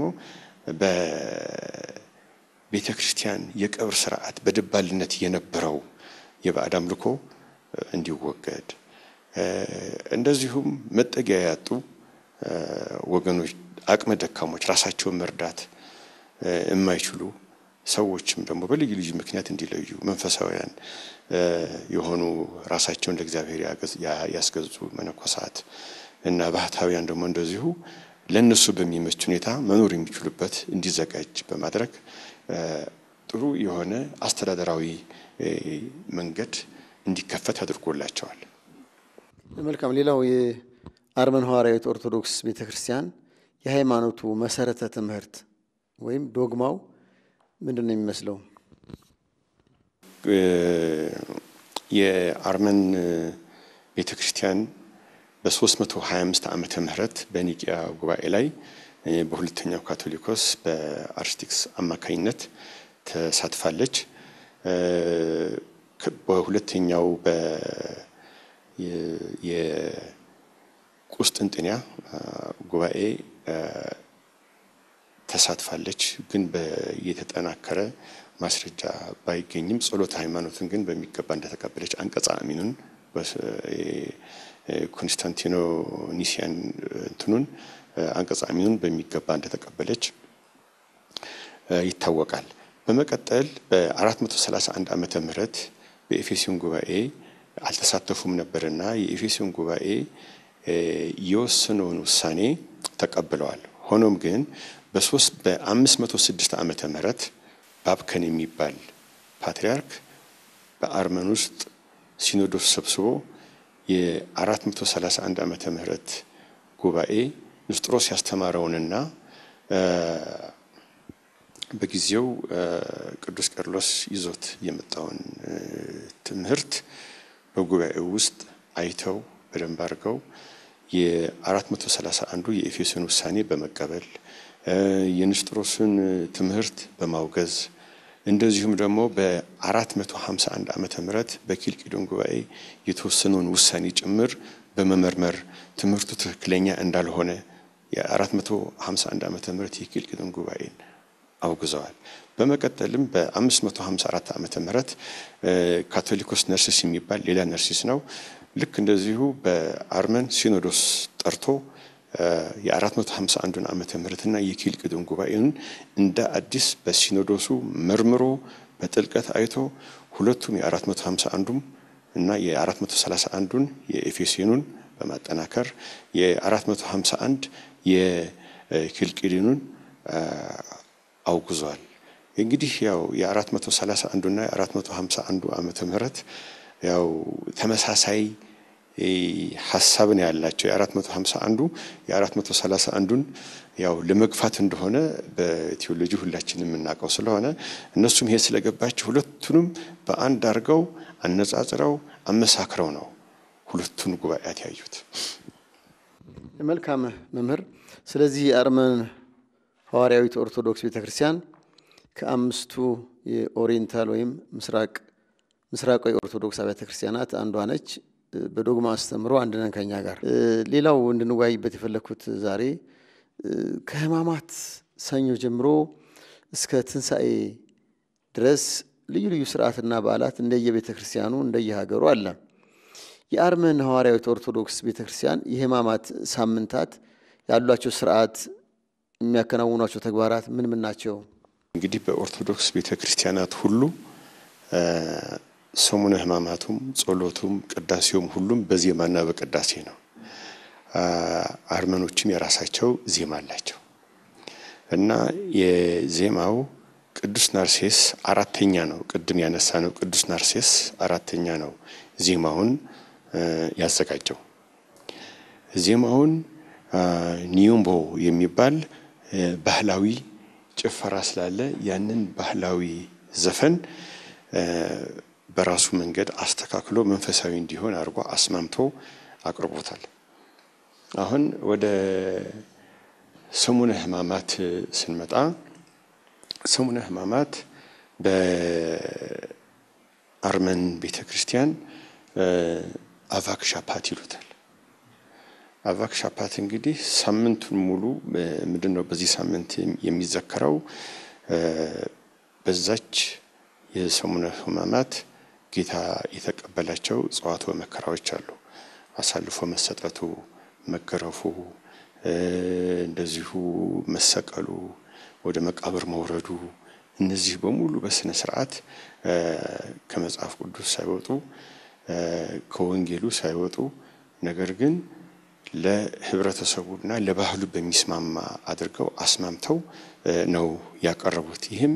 በቤተ ክርስቲያን የቀብር ስርዓት በደባልነት የነበረው የባዕድ አምልኮ እ፣ እንዲወገድ እ፣ እንደዚሁም መጠጊያ ያጡ እ፣ ወገኖች አቅመ ደካሞች ራሳቸውን መርዳት እ፣ የማይችሉ ሰዎችም ደግሞ በልዩ ልዩ ምክንያት እንዲለዩ መንፈሳውያን እ፣ የሆኑ ራሳቸውን ለእግዚአብሔር ያገዝ- ያ- ያስገዙ መነኮሳት እና ባህታውያን ደግሞ እንደዚሁ ለእነሱ በሚመች ሁኔታ መኖር የሚችሉበት እንዲዘጋጅ በማድረግ ጥሩ የሆነ አስተዳደራዊ መንገድ እንዲከፈት አድርጎላቸዋል። መልካም። ሌላው የአርመን ሐዋርያዊት ኦርቶዶክስ ቤተ ክርስቲያን የሃይማኖቱ መሰረተ ትምህርት ወይም ዶግማው ምንድን ነው የሚመስለው? የአርመን ቤተ ክርስቲያን በ325 ዓመተ ምህረት በኒቂያ ጉባኤ ላይ በሁለተኛው ካቶሊኮስ በአርስቲክስ አማካኝነት ተሳትፋለች። በሁለተኛው የቁስጥንጥንያ ጉባኤ ተሳትፋለች። ግን የተጠናከረ ማስረጃ ባይገኝም ጸሎተ ሃይማኖትን ግን በሚገባ እንደተቀበለች አንቀጸ አሚኑን ኮንስታንቲኖ ኒሲያን እንትኑን አንቀጸ አሚኑን በሚገባ እንደተቀበለች ይታወቃል። በመቀጠል በ431 ዓመተ ምህረት በኤፌሶን ጉባኤ አልተሳተፉም ነበርና የኤፌሶን ጉባኤ የወሰነውን ውሳኔ ተቀብለዋል። ሆኖም ግን በሶስት በ506 ዓመተ ምህረት ባብከን የሚባል ፓትርያርክ በአርመን ውስጥ ሲኖዶስ ሰብስቦ የ431 ዓመተ ምህረት ጉባኤ ንስጥሮስ ያስተማረውንና በጊዜው ቅዱስ ቄርሎስ ይዞት የመጣውን ትምህርት በጉባኤው ውስጥ አይተው በደንብ አድርገው የ431 የኤፌሶን ውሳኔ በመቀበል የንስጥሮስን ትምህርት በማውገዝ እንደዚሁም ደግሞ በ451 ዓመተ ምህረት በኪልቂዶን ጉባኤ የተወሰነውን ውሳኔ ጭምር በመመርመር ትምህርቱ ትክክለኛ እንዳልሆነ የ451 ዓመተ ምህረት የኪልቂዶን ጉባኤን አውግዘዋል። በመቀጠልም በ554 ዓመተ ምህረት ካቶሊኮስ ነርሲስ የሚባል ሌላ ነርሲስ ነው። ልክ እንደዚሁ በአርመን ሲኖዶስ ጠርቶ የ451ን ዓመተ ምህረትና የኪልቅዶን ጉባኤውን እንደ አዲስ በሲኖዶሱ መርምሮ በጥልቀት አይቶ ሁለቱም የ451ዱም እና የ431ዱን የኤፌሶኑን በማጠናከር የ451 የኪልቅዶኑን አውግዟል። እንግዲህ ያው የ431ና የ451ዱ ዓመተ ምህረት ያው ተመሳሳይ ሀሳብ ነው ያላቸው። የ451ዱ የ431ዱን ያው ለመግፋት እንደሆነ በቴዎሎጂ ሁላችንም የምናውቀው ስለሆነ እነሱም ይሄ ስለገባቸው ሁለቱንም በአንድ አድርገው አነጻጽረው አመሳክረው ነው ሁለቱን ጉባኤያት ያዩት። መልካም መምህር። ስለዚህ የአርመን ሐዋርያዊት ኦርቶዶክስ ቤተ ክርስቲያን ከአምስቱ የኦሪየንታል ወይም ምስራቅ ምስራቃዊ ኦርቶዶክስ አብያተ ክርስቲያናት አንዷ ነች። በዶግማ አስተምሮ አንድ ነን ከኛ ጋር። ሌላው እንድንወያይበት የፈለግኩት ዛሬ ከሕማማት ሰኞ ጀምሮ እስከ ትንሣኤ ድረስ ልዩ ልዩ ስርዓትና በዓላት እንደየቤተ ክርስቲያኑ እንደየሀገሩ አለ። የአርመን ሐዋርያዊት ኦርቶዶክስ ቤተ ክርስቲያን የሕማማት ሳምንታት ያሏቸው ስርዓት የሚያከናውኗቸው ተግባራት ምን ምን ናቸው? እንግዲህ በኦርቶዶክስ ቤተ ክርስቲያናት ሁሉ ሰሙነ ሕማማቱም ጸሎቱም ቅዳሴውም ሁሉም በዜማና በቅዳሴ ነው። አርመኖችም የራሳቸው ዜማ አላቸው እና የዜማው ቅዱስ ናርሴስ አራተኛ ነው። ቅድም ያነሳ ነው ቅዱስ ናርሴስ አራተኛ ነው ዜማውን ያዘጋጀው። ዜማውን ኒዮምቦ የሚባል ባህላዊ ጭፈራ ስላለ ያንን ባህላዊ ዘፈን በራሱ መንገድ አስተካክሎ መንፈሳዊ እንዲሆን አድርጎ አስማምቶ አቅርቦታል። አሁን ወደ ሰሙነ ሕማማት ስንመጣ ሰሙነ ሕማማት በአርመን ቤተ ክርስቲያን አቫክ ሻፓት ይሉታል። አቫክ ሻፓት እንግዲህ ሳምንቱን ሙሉ ምንድን ነው በዚህ ሳምንት የሚዘከረው በዛች የሰሙነ ሕማማት ጌታ የተቀበላቸው ጽዋቶ መከራዎች አሉ። አሳልፎ መሰጠቱ፣ መገረፉ፣ እንደዚሁ መሰቀሉ፣ ወደ መቃብር መውረዱ እነዚህ በሙሉ በስነ ስርዓት ከመጽሐፍ ቅዱስ ሳይወጡ ከወንጌሉ ሳይወጡ ነገር ግን ለህብረተሰቡና ለባህሉ በሚስማማ አድርገው አስማምተው ነው ያቀረቡት። ይህም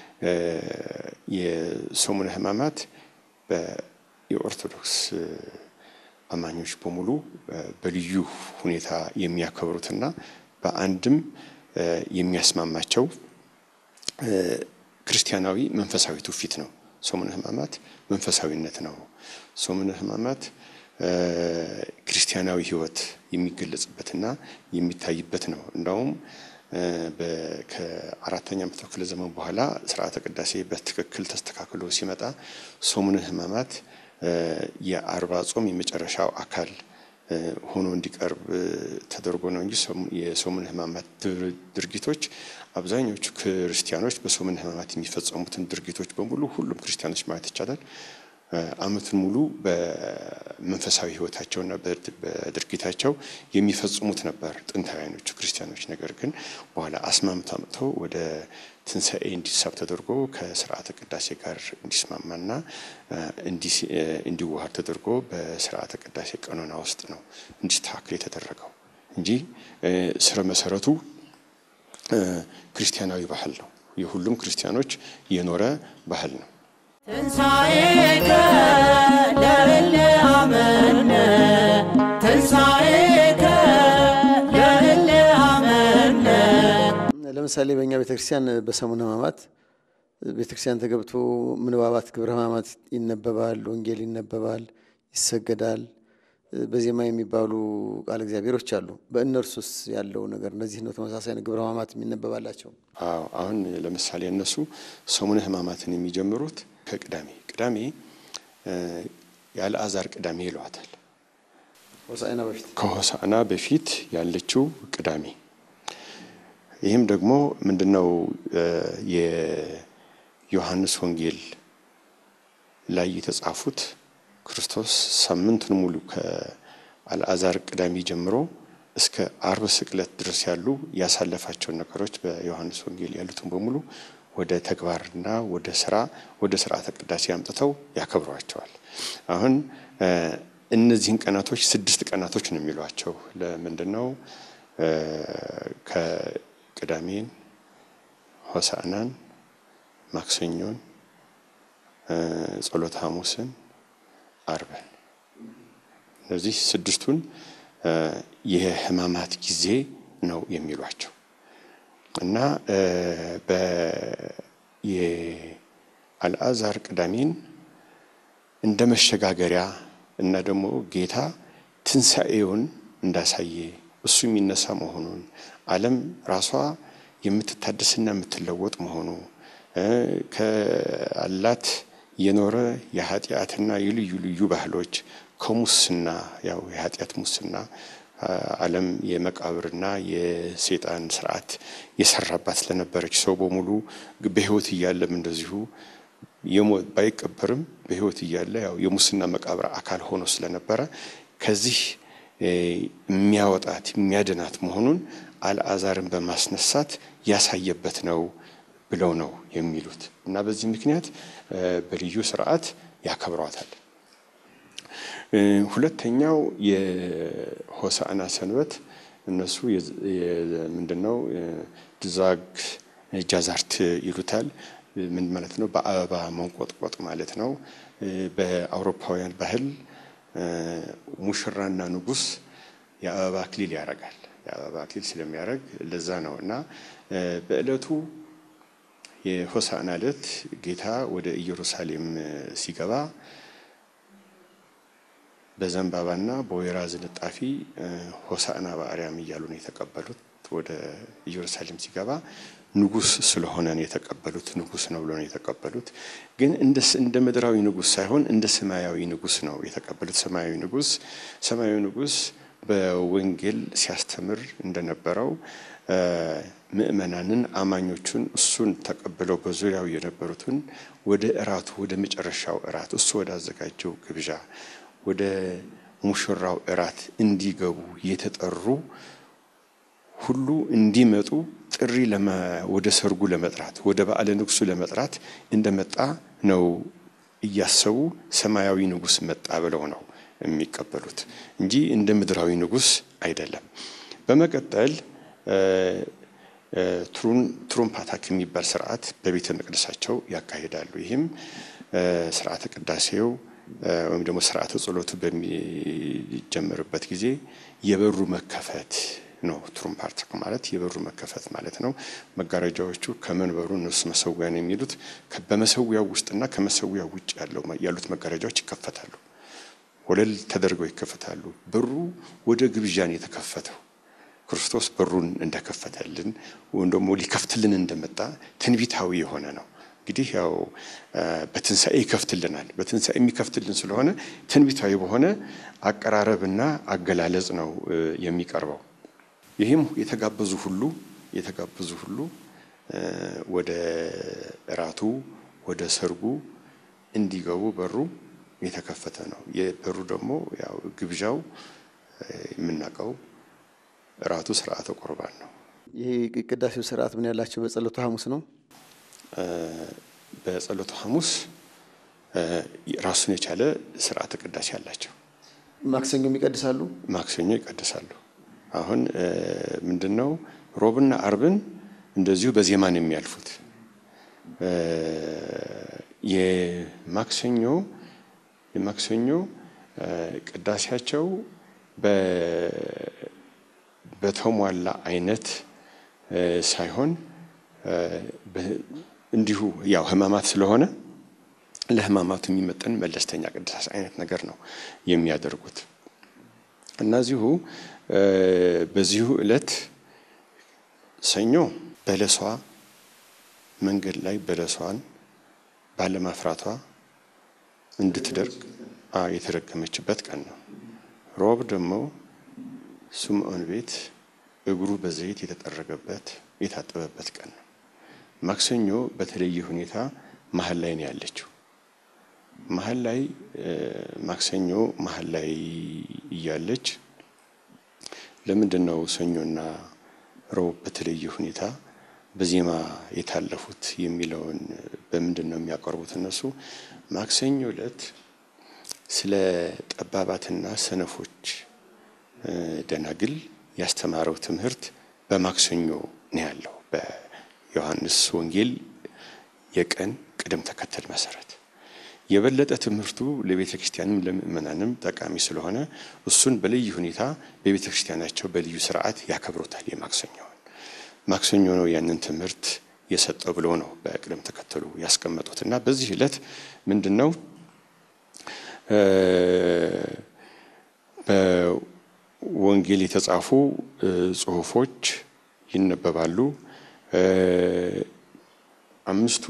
የሰሙነ ሕማማት የኦርቶዶክስ አማኞች በሙሉ በልዩ ሁኔታ የሚያከብሩትና በአንድም የሚያስማማቸው ክርስቲያናዊ መንፈሳዊ ትውፊት ነው። ሰሙነ ሕማማት መንፈሳዊነት ነው። ሰሙነ ሕማማት ክርስቲያናዊ ሕይወት የሚገለጽበትና የሚታይበት ነው። እንዳውም ከአራተኛ መቶ ክፍለ ዘመን በኋላ ስርዓተ ቅዳሴ በትክክል ተስተካክሎ ሲመጣ ሰሙነ ሕማማት የአርባ ጾም የመጨረሻው አካል ሆኖ እንዲቀርብ ተደርጎ ነው እንጂ የሰሙነ ሕማማት ድርጊቶች አብዛኞቹ ክርስቲያኖች በሰሙነ ሕማማት የሚፈጸሙትን ድርጊቶች በሙሉ ሁሉም ክርስቲያኖች ማለት ይቻላል ዓመቱን ሙሉ በመንፈሳዊ ሕይወታቸውና በድርጊታቸው የሚፈጽሙት ነበር ጥንታውያኖቹ ክርስቲያኖች። ነገር ግን በኋላ አስማምቶ አምጥተው ወደ ትንሣኤ እንዲሳብ ተደርጎ ከስርዓተ ቅዳሴ ጋር እንዲስማማና እንዲዋሃድ ተደርጎ በስርዓተ ቅዳሴ ቀኖና ውስጥ ነው እንዲስተካከል የተደረገው እንጂ ስረ መሰረቱ ክርስቲያናዊ ባህል ነው። የሁሉም ክርስቲያኖች የኖረ ባህል ነው። ትንሣኤከ ለእለ አመነ ትንሣኤከ ለእለ አመነ ለምሳሌ በእኛ ቤተክርስቲያን በሰሙነ ሕማማት ቤተክርስቲያን ተገብቶ ምንባባት ግብረ ሕማማት ይነበባል፣ ወንጌል ይነበባል፣ ይሰገዳል፣ በዜማ የሚባሉ ቃል እግዚአብሔሮች አሉ። በእነርሱስ ያለው ነገር እነዚህ ነው። ተመሳሳይ ግብረ ሕማማት የሚነበባላቸው አዎ አሁን ለምሳሌ እነሱ ሰሙነ ሕማማትን የሚጀምሩት ከቅዳሜ ቅዳሜ የአልዓዛር ቅዳሜ ይለዋታል። ሆሳዕና በፊት ከሆሳዕና በፊት ያለችው ቅዳሜ። ይህም ደግሞ ምንድነው የዮሐንስ ወንጌል ላይ የተጻፉት ክርስቶስ ሳምንቱን ሙሉ ከአልዓዛር ቅዳሜ ጀምሮ እስከ አርብ ስቅለት ድረስ ያሉ ያሳለፋቸውን ነገሮች በዮሐንስ ወንጌል ያሉትን በሙሉ ወደ ተግባርና ወደ ስራ ወደ ስርዓተ ቅዳሴ አምጥተው ያከብሯቸዋል። አሁን እነዚህን ቀናቶች ስድስት ቀናቶች ነው የሚሏቸው። ለምንድን ነው? ከቅዳሜን፣ ሆሳዕናን፣ ማክሰኞን፣ ጸሎተ ሐሙስን፣ አርበን እነዚህ ስድስቱን የሕማማት ጊዜ ነው የሚሏቸው እና የአልዓዛር ቅዳሜን እንደ መሸጋገሪያ እና ደግሞ ጌታ ትንሣኤውን እንዳሳየ እሱ የሚነሳ መሆኑን ዓለም ራሷ የምትታደስና የምትለወጥ መሆኑ ከአላት የኖረ የኃጢአትና የልዩ ልዩ ባህሎች ከሙስና ያው የኃጢአት ሙስና ዓለም የመቃብርና የሴጣን ስርዓት የሰራባት ስለነበረች ሰው በሙሉ በሕይወት እያለም እንደዚሁ የሞት ባይቀበርም በሕይወት እያለ ያው የሙስና መቃብር አካል ሆኖ ስለነበረ ከዚህ የሚያወጣት የሚያድናት መሆኑን አልዓዛርን በማስነሳት ያሳየበት ነው ብለው ነው የሚሉት እና በዚህ ምክንያት በልዩ ስርዓት ያከብሯታል። ሁለተኛው የሆሳዕና ሰንበት እነሱ ምንድነው ድዛግ ጃዛርት ይሉታል። ምን ማለት ነው? በአበባ መንቆጥቆጥ ማለት ነው። በአውሮፓውያን ባህል ሙሽራና ንጉሥ የአበባ አክሊል ያደርጋል። የአበባ አክሊል ስለሚያደርግ ለዛ ነው እና በዕለቱ የሆሳዕና ዕለት ጌታ ወደ ኢየሩሳሌም ሲገባ በዘንባባና በወይራ ዝንጣፊ ሆሳዕና በአርያም እያሉ ነው የተቀበሉት። ወደ ኢየሩሳሌም ሲገባ ንጉሥ ስለሆነ ነው የተቀበሉት። ንጉሥ ነው ብሎ ነው የተቀበሉት። ግን እንደ ምድራዊ ንጉሥ ሳይሆን እንደ ሰማያዊ ንጉሥ ነው የተቀበሉት። ሰማያዊ ንጉሥ ሰማያዊ ንጉሥ በወንጌል ሲያስተምር እንደነበረው ምእመናንን አማኞቹን እሱን ተቀብለው በዙሪያው የነበሩትን ወደ እራቱ ወደ መጨረሻው እራት እሱ ወዳዘጋጀው ግብዣ ወደ ሙሽራው እራት እንዲገቡ የተጠሩ ሁሉ እንዲመጡ ጥሪ ወደ ሰርጉ ለመጥራት ወደ በዓለ ንጉሱ ለመጥራት እንደመጣ ነው እያሰቡ ሰማያዊ ንጉሥ መጣ ብለው ነው የሚቀበሉት እንጂ እንደ ምድራዊ ንጉሥ አይደለም። በመቀጠል ትሩምፓታክ የሚባል ስርዓት በቤተ መቅደሳቸው ያካሂዳሉ። ይህም ስርዓተ ቅዳሴው ወይም ደግሞ ስርዓተ ጸሎቱ በሚጀመርበት ጊዜ የበሩ መከፈት ነው። ትሩምፓታክ ማለት የበሩ መከፈት ማለት ነው። መጋረጃዎቹ ከመንበሩ እነሱ መሰዊያ ነው የሚሉት በመሰዊያው ውስጥና ከመሰዊያው ውጭ ያሉት መጋረጃዎች ይከፈታሉ። ወለል ተደርገው ይከፈታሉ። በሩ ወደ ግብዣን የተከፈተው ክርስቶስ በሩን እንደከፈተልን ወይም ደግሞ ሊከፍትልን እንደመጣ ትንቢታዊ የሆነ ነው። እንግዲህ ያው በትንሣኤ ይከፍትልናል። በትንሣኤ የሚከፍትልን ስለሆነ ትንቢታዊ በሆነ አቀራረብና አገላለጽ ነው የሚቀርበው። ይህም የተጋበዙ ሁሉ የተጋበዙ ሁሉ ወደ እራቱ ወደ ሰርጉ እንዲገቡ በሩ የተከፈተ ነው። የበሩ ደግሞ ያው ግብዣው የምናውቀው እራቱ ስርዓተ ቁርባን ነው። ይህ ቅዳሴው ስርዓት ምን ያላቸው በጸሎተ ሐሙስ ነው። በጸሎተ ሐሙስ ራሱን የቻለ ስርዓተ ቅዳሴ አላቸው። ማክሰኞም ይቀድሳሉ። ማክሰኞ ይቀድሳሉ። አሁን ምንድን ነው ሮብና አርብን እንደዚሁ በዜማ ነው የሚያልፉት። የማክሰኞ የማክሰኞ ቅዳሴያቸው በተሟላ አይነት ሳይሆን እንዲሁ ያው ሕማማት ስለሆነ ለሕማማቱ የሚመጠን መለስተኛ ቅዳሴ አይነት ነገር ነው የሚያደርጉት። እናዚሁ በዚሁ ዕለት ሰኞ በለሷ መንገድ ላይ በለሷን ባለማፍራቷ እንድትደርቅ የተረገመችበት ቀን ነው። ሮብ ደግሞ ስምዖን ቤት እግሩ በዘይት የተጠረገበት የታጠበበት ቀን ነው። ማክሰኞ በተለየ ሁኔታ መሀል ላይ ነው ያለችው። መሀል ላይ ማክሰኞ መሀል ላይ እያለች ለምንድን ነው ሰኞና ሮብ በተለየ ሁኔታ በዜማ የታለፉት የሚለውን በምንድን ነው የሚያቀርቡት እነሱ? ማክሰኞ ዕለት ስለ ጠባባትና ሰነፎች ደናግል ያስተማረው ትምህርት በማክሰኞ ነው ያለው። በዮሐንስ ወንጌል የቀን ቅደም ተከተል መሰረት የበለጠ ትምህርቱ ለቤተ ክርስቲያንም ለምእመናንም ጠቃሚ ስለሆነ እሱን በልዩ ሁኔታ በቤተ ክርስቲያናቸው በልዩ ስርዓት ያከብሩታል። የማክሰኞውን ማክሰኞ ነው ያንን ትምህርት የሰጠው ብለው ነው በቅደም ተከተሉ ያስቀመጡት እና በዚህ ዕለት ምንድን ነው በወንጌል የተጻፉ ጽሑፎች ይነበባሉ። አምስቱ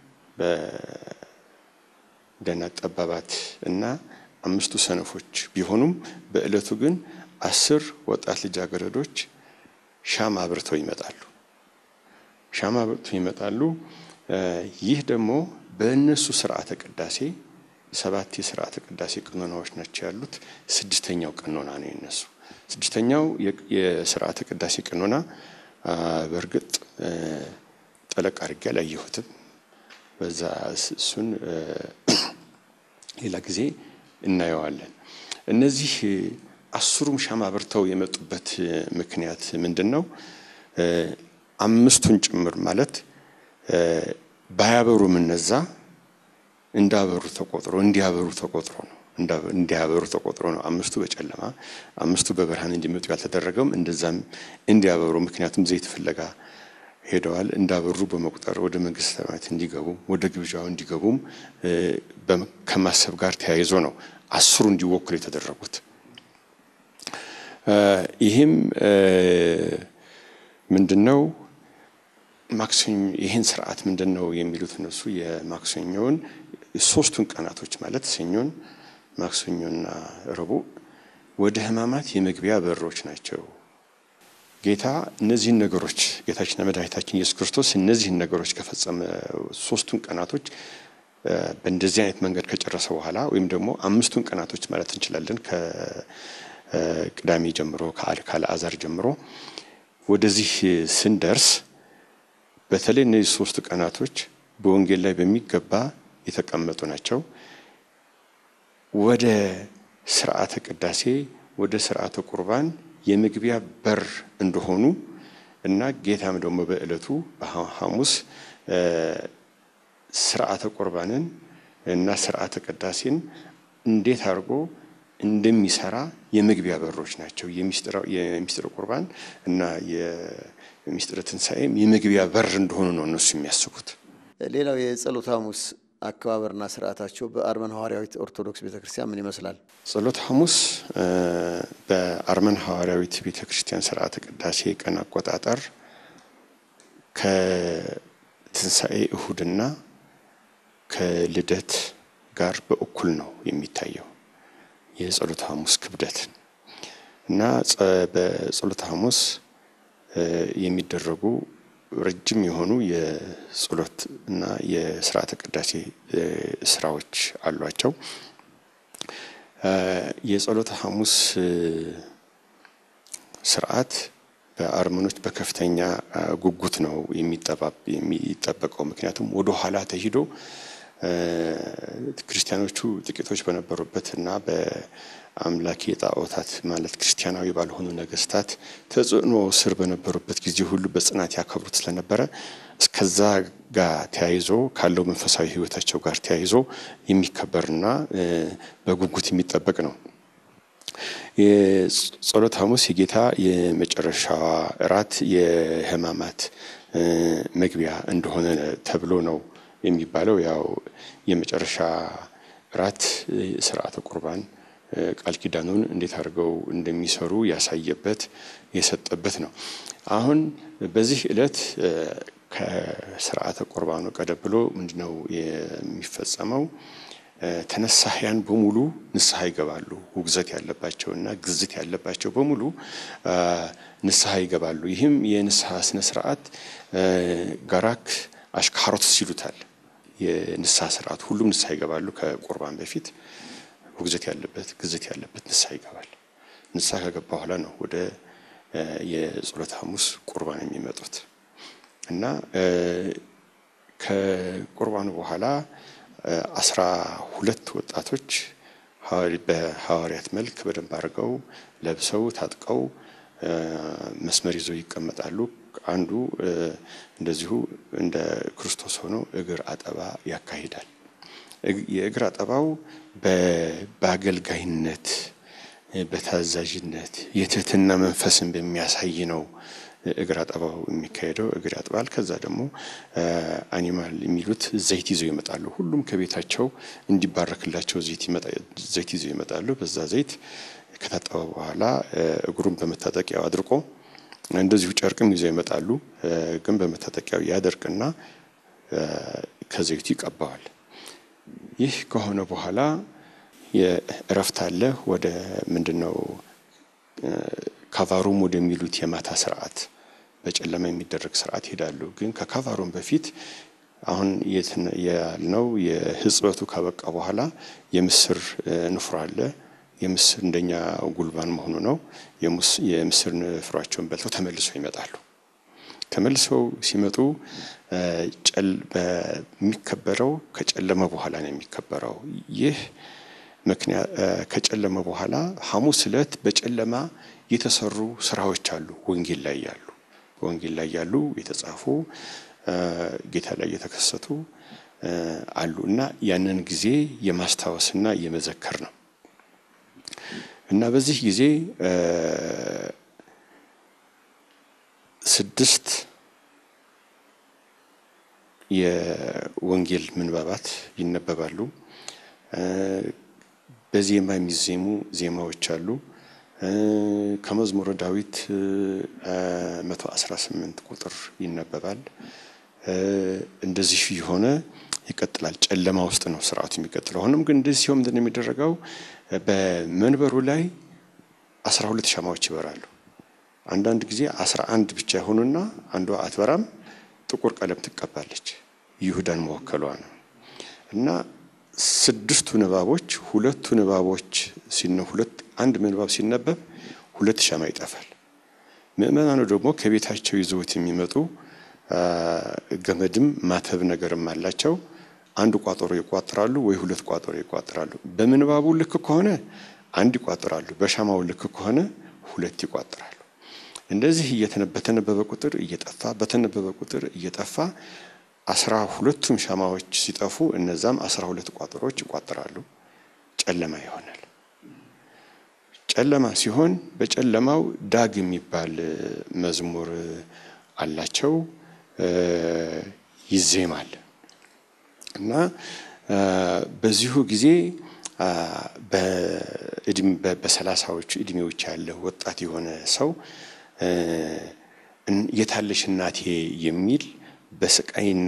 በደህና ጠባባት እና አምስቱ ሰነፎች ቢሆኑም በዕለቱ ግን አስር ወጣት ልጃገረዶች ሻማ አብርተው ይመጣሉ። ሻማ አብርተው ይመጣሉ። ይህ ደግሞ በእነሱ ስርዓተ ቅዳሴ ሰባት የስርዓተ ቅዳሴ ቀኖናዎች ናቸው ያሉት። ስድስተኛው ቀኖና ነው የነሱ። ስድስተኛው የስርዓተ ቅዳሴ ቀኖና በእርግጥ ጠለቅ አድርጌ አላየሁትም። በዛ እሱን ሌላ ጊዜ እናየዋለን። እነዚህ አስሩም ሻማ አብርተው የመጡበት ምክንያት ምንድን ነው? አምስቱን ጭምር ማለት ባያበሩም እነዛ እንዳበሩ ተቆጥሮ እንዲያበሩ ተቆጥሮ ነው እንዲያበሩ ተቆጥሮ ነው። አምስቱ በጨለማ አምስቱ በብርሃን እንዲመጡ ያልተደረገውም እንደዛም እንዲያበሩ ምክንያቱም ዘይት ፍለጋ ሄደዋል። እንዳበሩ በመቁጠር ወደ መንግስተ ሰማያት እንዲገቡም ወደ ግብዣው እንዲገቡም ከማሰብ ጋር ተያይዞ ነው አስሩ እንዲወክሉ የተደረጉት። ይህም ምንድን ነው? ማክሰኞ ይህን ስርዓት ምንድን ነው የሚሉት እነሱ የማክሰኞውን ሶስቱን ቀናቶች ማለት ሰኞን፣ ማክሰኞና ረቡዕ ወደ ሕማማት የመግቢያ በሮች ናቸው። ጌታ እነዚህን ነገሮች ጌታችንና መድኃኒታችን ኢየሱስ ክርስቶስ እነዚህን ነገሮች ከፈጸመ ሶስቱን ቀናቶች በእንደዚህ አይነት መንገድ ከጨረሰ በኋላ ወይም ደግሞ አምስቱን ቀናቶች ማለት እንችላለን ከቅዳሜ ጀምሮ ከአልዓዛር ጀምሮ ወደዚህ ስንደርስ በተለይ እነዚህ ሶስቱ ቀናቶች በወንጌል ላይ በሚገባ የተቀመጡ ናቸው። ወደ ስርዓተ ቅዳሴ ወደ ስርዓተ ቁርባን የመግቢያ በር እንደሆኑ እና ጌታም ደግሞ በዕለቱ በሐሙስ ስርዓተ ቁርባንን እና ስርዓተ ቅዳሴን እንዴት አድርጎ እንደሚሰራ የመግቢያ በሮች ናቸው። የሚስጥረ ቁርባን እና የሚስጥረ ትንሣኤም የመግቢያ በር እንደሆኑ ነው እነሱ የሚያስቡት። ሌላው የጸሎተ ሐሙስ አከባበርና ስርዓታቸው በአርመን ሐዋርያዊት ኦርቶዶክስ ቤተክርስቲያን ምን ይመስላል? ጸሎተ ሐሙስ በአርመን ሐዋርያዊት ቤተክርስቲያን ስርዓተ ቅዳሴ ቀን አቆጣጠር ከትንሣኤ እሁድና ከልደት ጋር በእኩል ነው የሚታየው የጸሎተ ሐሙስ ክብደት እና በጸሎተ ሐሙስ የሚደረጉ ረጅም የሆኑ የጸሎት እና የስርዓተ ቅዳሴ ስራዎች አሏቸው። የጸሎተ ሐሙስ ስርዓት በአርመኖች በከፍተኛ ጉጉት ነው የሚጠበቀው። ምክንያቱም ወደ ኋላ ተሂዶ ክርስቲያኖቹ ጥቂቶች በነበሩበት እና በአምላኪ ጣዖታት ማለት ክርስቲያናዊ ባልሆኑ ነገስታት ተጽዕኖ ስር በነበሩበት ጊዜ ሁሉ በጽናት ያከብሩት ስለነበረ እስከዛ ጋር ተያይዞ ካለው መንፈሳዊ ሕይወታቸው ጋር ተያይዞ የሚከበርና በጉጉት የሚጠበቅ ነው። የጸሎተ ሐሙስ የጌታ የመጨረሻዋ እራት የሕማማት መግቢያ እንደሆነ ተብሎ ነው የሚባለው። ያው የመጨረሻ እራት ስርዓተ ቁርባን ቃል ኪዳኑን እንዴት አድርገው እንደሚሰሩ ያሳየበት የሰጠበት ነው። አሁን በዚህ ዕለት ከስርዓተ ቁርባኑ ቀደም ብሎ ምንድነው የሚፈጸመው? ተነሳህያን በሙሉ ንስሐ ይገባሉ። ውግዘት ያለባቸውና ግዝት ያለባቸው በሙሉ ንስሐ ይገባሉ። ይህም የንስሐ ስነ ስርዓት ጋራክ አሽካሮትስ ይሉታል። የንስሐ ስርዓት ሁሉም ንስሐ ይገባሉ። ከቁርባን በፊት ውግዘት ያለበት ግዝት ያለበት ንስሐ ይገባል። ንስሐ ከገባ በኋላ ነው ወደ የጸሎተ ሐሙስ ቁርባን የሚመጡት እና ከቁርባኑ በኋላ አስራ ሁለት ወጣቶች በሐዋርያት መልክ በደንብ አድርገው ለብሰው ታጥቀው መስመር ይዘው ይቀመጣሉ። አንዱ እንደዚሁ እንደ ክርስቶስ ሆኖ እግር አጠባ ያካሂዳል። የእግር አጠባው በአገልጋይነት፣ በታዛዥነት የትህትና መንፈስን በሚያሳይ ነው እግር አጠባው የሚካሄደው። እግር ያጥባል። ከዛ ደግሞ አኒማል የሚሉት ዘይት ይዘው ይመጣሉ። ሁሉም ከቤታቸው እንዲባረክላቸው ዘይት ይዘው ይመጣሉ። በዛ ዘይት ከታጠበ በኋላ እግሩን በመታጠቂያው አድርቆ እንደዚሁ ጨርቅም ይዘው ይመጣሉ። ግን በመታጠቂያው ያደርቅና ከዘይቱ ይቀባዋል። ይህ ከሆነ በኋላ የእረፍት አለ። ወደ ምንድን ነው ካቫሩም ወደሚሉት የማታ ስርዓት በጨለማ የሚደረግ ስርዓት ይሄዳሉ። ግን ከካቫሩም በፊት አሁን ያልነው የህጽበቱ ካበቃ በኋላ የምስር ንፍሮ አለ። የምስር እንደኛ ጉልባን መሆኑ ነው። የምስር ንፍሯቸውን በልተው ተመልሰው ይመጣሉ። ተመልሰው ሲመጡ በሚከበረው ከጨለመ በኋላ ነው የሚከበረው። ይህ ምክንያት ከጨለመ በኋላ ሐሙስ ዕለት በጨለማ የተሰሩ ስራዎች አሉ። ወንጌል ላይ ያሉ ወንጌል ላይ ያሉ የተጻፉ ጌታ ላይ የተከሰቱ አሉ እና ያንን ጊዜ የማስታወስና የመዘከር ነው እና በዚህ ጊዜ ስድስት የወንጌል ምንባባት ይነበባሉ። በዜማ የሚዜሙ ዜማዎች አሉ። ከመዝሙረ ዳዊት 118 ቁጥር ይነበባል። እንደዚህ የሆነ ይቀጥላል። ጨለማ ውስጥ ነው ስርዓቱ የሚቀጥለው። አሁንም ግን እንደዚህ ሲሆን ምንድን ነው የሚደረገው? በመንበሩ ላይ 12 ሻማዎች ይበራሉ። አንዳንድ ጊዜ 11 ብቻ ይሆኑና አንዷ አትበራም፣ ጥቁር ቀለም ትቀባለች። ይሁዳን መወከሏ ነው እና ስድስቱ ንባቦች ሁለቱ ንባቦች ሲነ ሁለት አንድ ምንባብ ሲነበብ ሁለት ሻማ ይጠፋል። ምእመናኑ ደግሞ ከቤታቸው ይዘውት የሚመጡ ገመድም ማተብ ነገርም አላቸው። አንድ ቋጠሮ ይቋጥራሉ ወይ ሁለት ቋጠሮ ይቋጥራሉ። በምንባቡ ልክ ከሆነ አንድ ይቋጥራሉ። በሻማው ልክ ከሆነ ሁለት ይቋጥራሉ። እንደዚህ በተነበበ ቁጥር እየጠፋ በተነበበ ቁጥር እየጠፋ አስራ ሁለቱም ሻማዎች ሲጠፉ እነዛም አስራ ሁለት ቋጠሮች ይቋጥራሉ። ጨለማ ይሆናል። ጨለማ ሲሆን በጨለማው ዳግ የሚባል መዝሙር አላቸው፣ ይዜማል እና በዚሁ ጊዜ በሰላሳዎቹ እድሜዎች ያለ ወጣት የሆነ ሰው የታለሽ እናቴ የሚል በስቃይና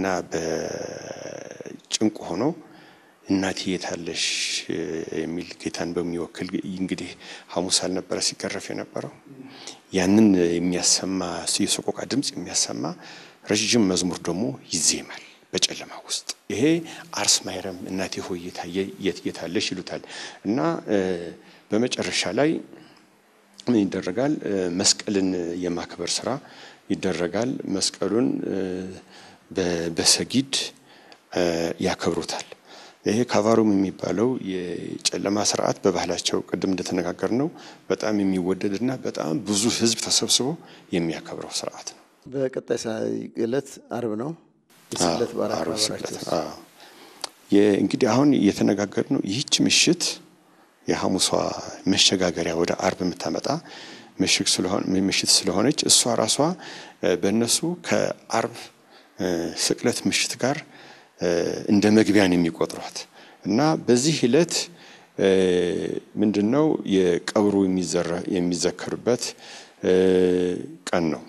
በጭንቅ ሆኖ እናቴ የታለሽ የሚል ጌታን በሚወክል እንግዲህ ሐሙስ አልነበረ ሲገረፍ የነበረው ያንን የሚያሰማ የሰቆቃ ድምፅ የሚያሰማ ረዥም መዝሙር ደግሞ ይዜማል በጨለማ ውስጥ። ይሄ አርስ ማይረም እናቴ ሆይ የታለሽ ይሉታል እና በመጨረሻ ላይ ምን ይደረጋል? መስቀልን የማክበር ስራ ይደረጋል። መስቀሉን በሰጊድ ያከብሩታል። ይሄ ካቫሩም የሚባለው የጨለማ ስርዓት በባህላቸው ቅድም እንደተነጋገር ነው በጣም የሚወደድና በጣም ብዙ ሕዝብ ተሰብስቦ የሚያከብረው ስርዓት ነው። በቀጣይ ዕለት አርብ ነው። የስቅለት በዓል አርብ አከባበራቸው ስቅለት። አዎ። የ- እንግዲህ አሁን እየተነጋገር ነው ይህች ምሽት የሐሙሷ መሸጋገሪያ ወደ አርብ የምታመጣ ምሽግ ስለሆነ ምሽት ስለሆነች እሷ ራሷ እ፣ በእነሱ ከአርብ እ፣ ስቅለት ምሽት ጋር እ፣ እንደ መግቢያን የሚቆጥሯት እና በዚህ ዕለት እ፣ ምንድን ነው የቀብሩ የሚዘረ- የሚዘከርበት እ፣ ቀን ነው።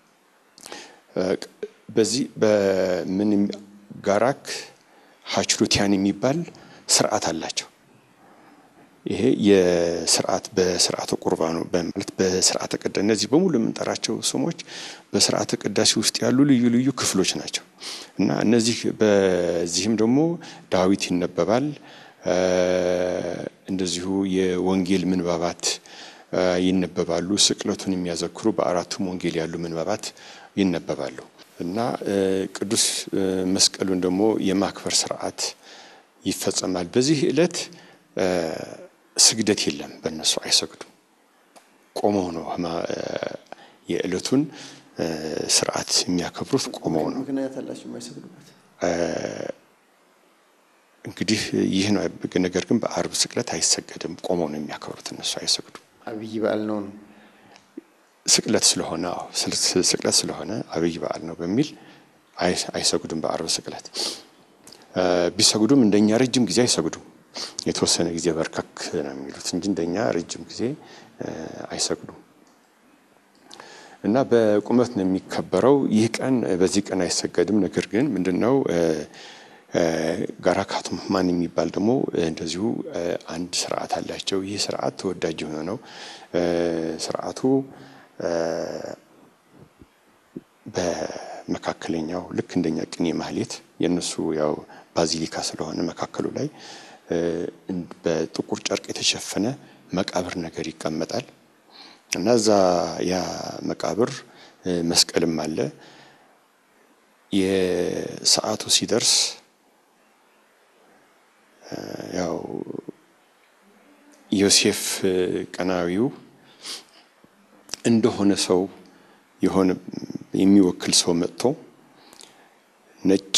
በዚህ በምን ጋራክ ሀችሉቲያን የሚባል ስርዓት አላቸው። ይሄ የስርዓት በስርዓተ ቁርባኑ በማለት በስርዓተ ቅዳ እነዚህ በሙሉ የምንጠራቸው ስሞች በስርዓተ ቅዳሴ ውስጥ ያሉ ልዩ ልዩ ክፍሎች ናቸው እና እነዚህ በዚህም ደግሞ ዳዊት ይነበባል። እ፣ እንደዚሁ የወንጌል ምንባባት እ፣ ይነበባሉ። ስቅለቱን የሚያዘክሩ በአራቱም ወንጌል ያሉ ምንባባት ይነበባሉ እና እ፣ ቅዱስ እ፣ መስቀሉን ደግሞ የማክበር ስርዓት ይፈጸማል። በዚህ ዕለት እ፣ ስግደት የለም፣ በእነሱ አይሰግዱም። ቆመው ነው ህማ- እ፣ የዕለቱን እ፣ ስርዓት የሚያከብሩት ቆመው ነው። ምክንያት አላቸው የማይሰግዱበት። እንግዲህ ይህ ነው። ነገር ግን በአርብ ስቅለት አይሰገድም፣ ቆመው ነው የሚያከብሩት። እነሱ አይሰግዱም። አብይ በዓል ነው። ስቅለት ስለሆነ አዎ፣ ስል- ስቅለት ስለሆነ አብይ በዓል ነው በሚል አይ- አይሰግዱም። በአርብ ስቅለት እ፣ ቢሰግዱም እንደኛ ረጅም ጊዜ አይሰግዱም። የተወሰነ ጊዜ በርከክ ነው የሚሉት እንጂ እንደኛ ረጅም ጊዜ እ፣ አይሰግዱም። እና በቁመት ነው የሚከበረው። ይህ ቀን በዚህ ቀን አይሰገድም። ነገር ግን ምንድነው እ፣ እ፣ ጋራ ካቱማን የሚባል ደግሞ እንደዚሁ እ፣ አንድ ስርዓት አላቸው። ይህ ስርዓት ተወዳጅ የሆነ ነው። እ፣ ስርዓቱ እ፣ በመካከለኛው ልክ እንደኛ ቅኔ ማህሌት የእነሱ ያው ባዚሊካ ስለሆነ መካከሉ ላይ እ፣ በጥቁር ጨርቅ የተሸፈነ መቃብር ነገር ይቀመጣል እና እዛ ያ መቃብር እ፣ መስቀልም አለ። የሰዓቱ ሲደርስ እ፣ ያው ዮሴፍ እ፣ ቀናዊው እንደሆነ ሰው የሆነ የሚወክል ሰው መጥቶ ነጭ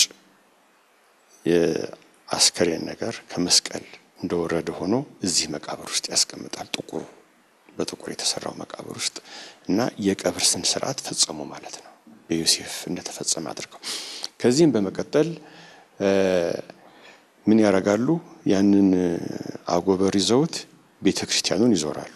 የአስከሬን ነገር ከመስቀል እንደወረደ ሆኖ እዚህ መቃብር ውስጥ ያስቀምጣል። ጥቁሩ በጥቁር የተሰራው መቃብር ውስጥ እና የቀብር ስነ ስርዓት ፈጸሙ ማለት ነው። በዮሴፍ እንደተፈጸመ አድርገው ከዚህም በመቀጠል እ፣ ምን ያደርጋሉ? ያንን አጎበር ይዘውት ቤተ ክርስቲያኑን ይዞራሉ።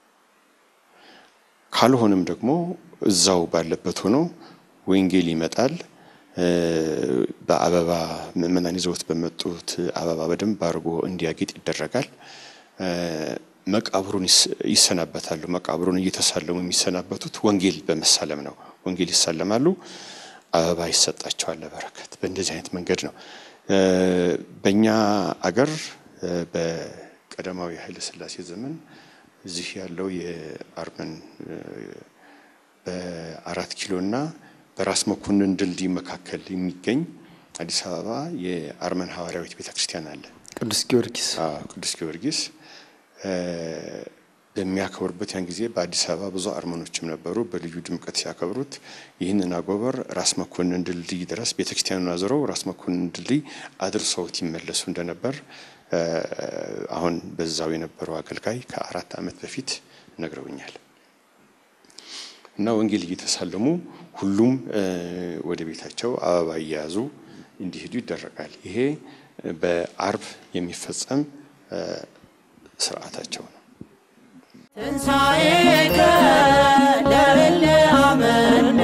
ካልሆነም ደግሞ እዛው ባለበት ሆኖ ወንጌል ይመጣል። እ፣ በአበባ ምእመናን ይዘውት በመጡት አበባ በደንብ አድርጎ እንዲያጌጥ ይደረጋል። እ፣ መቃብሩን ይስ- ይሰናበታሉ። መቃብሩን እየተሳለሙ የሚሰናበቱት ወንጌል በመሳለም ነው። ወንጌል ይሳለማሉ፣ አበባ ይሰጣቸዋል ለበረከት። በእንደዚህ አይነት መንገድ ነው እ፣ በእኛ አገር እ፣ በቀዳማዊ ኃይለ ሥላሴ ዘመን እዚህ ያለው የአርመን እ፣ በአራት ኪሎ እና በራስ መኮንን ድልድይ መካከል የሚገኝ አዲስ አበባ የአርመን ሐዋርያዊት ቤተክርስቲያን አለ። ቅዱስ ጊዮርጊስ አዎ፣ ቅዱስ ጊዮርጊስ እ፣ በሚያከብሩበት ያን ጊዜ በአዲስ አበባ ብዙ አርመኖችም ነበሩ። በልዩ ድምቀት ሲያከብሩት ይህንን አጎበር ራስ መኮንን ድልድይ ድረስ ቤተክርስቲያኑን አዝረው ራስ መኮንን ድልድይ አድርሰውት ይመለሱ እንደነበር አሁን በዛው የነበረው አገልጋይ ከአራት ዓመት በፊት ነግረውኛል። እና ወንጌል እየተሳለሙ ሁሉም ወደ ቤታቸው አበባ እየያዙ እንዲሄዱ ይደረጋል። ይሄ በአርብ የሚፈጸም ስርዓታቸው ነው። ትንሣኤከ ለእለ አመነ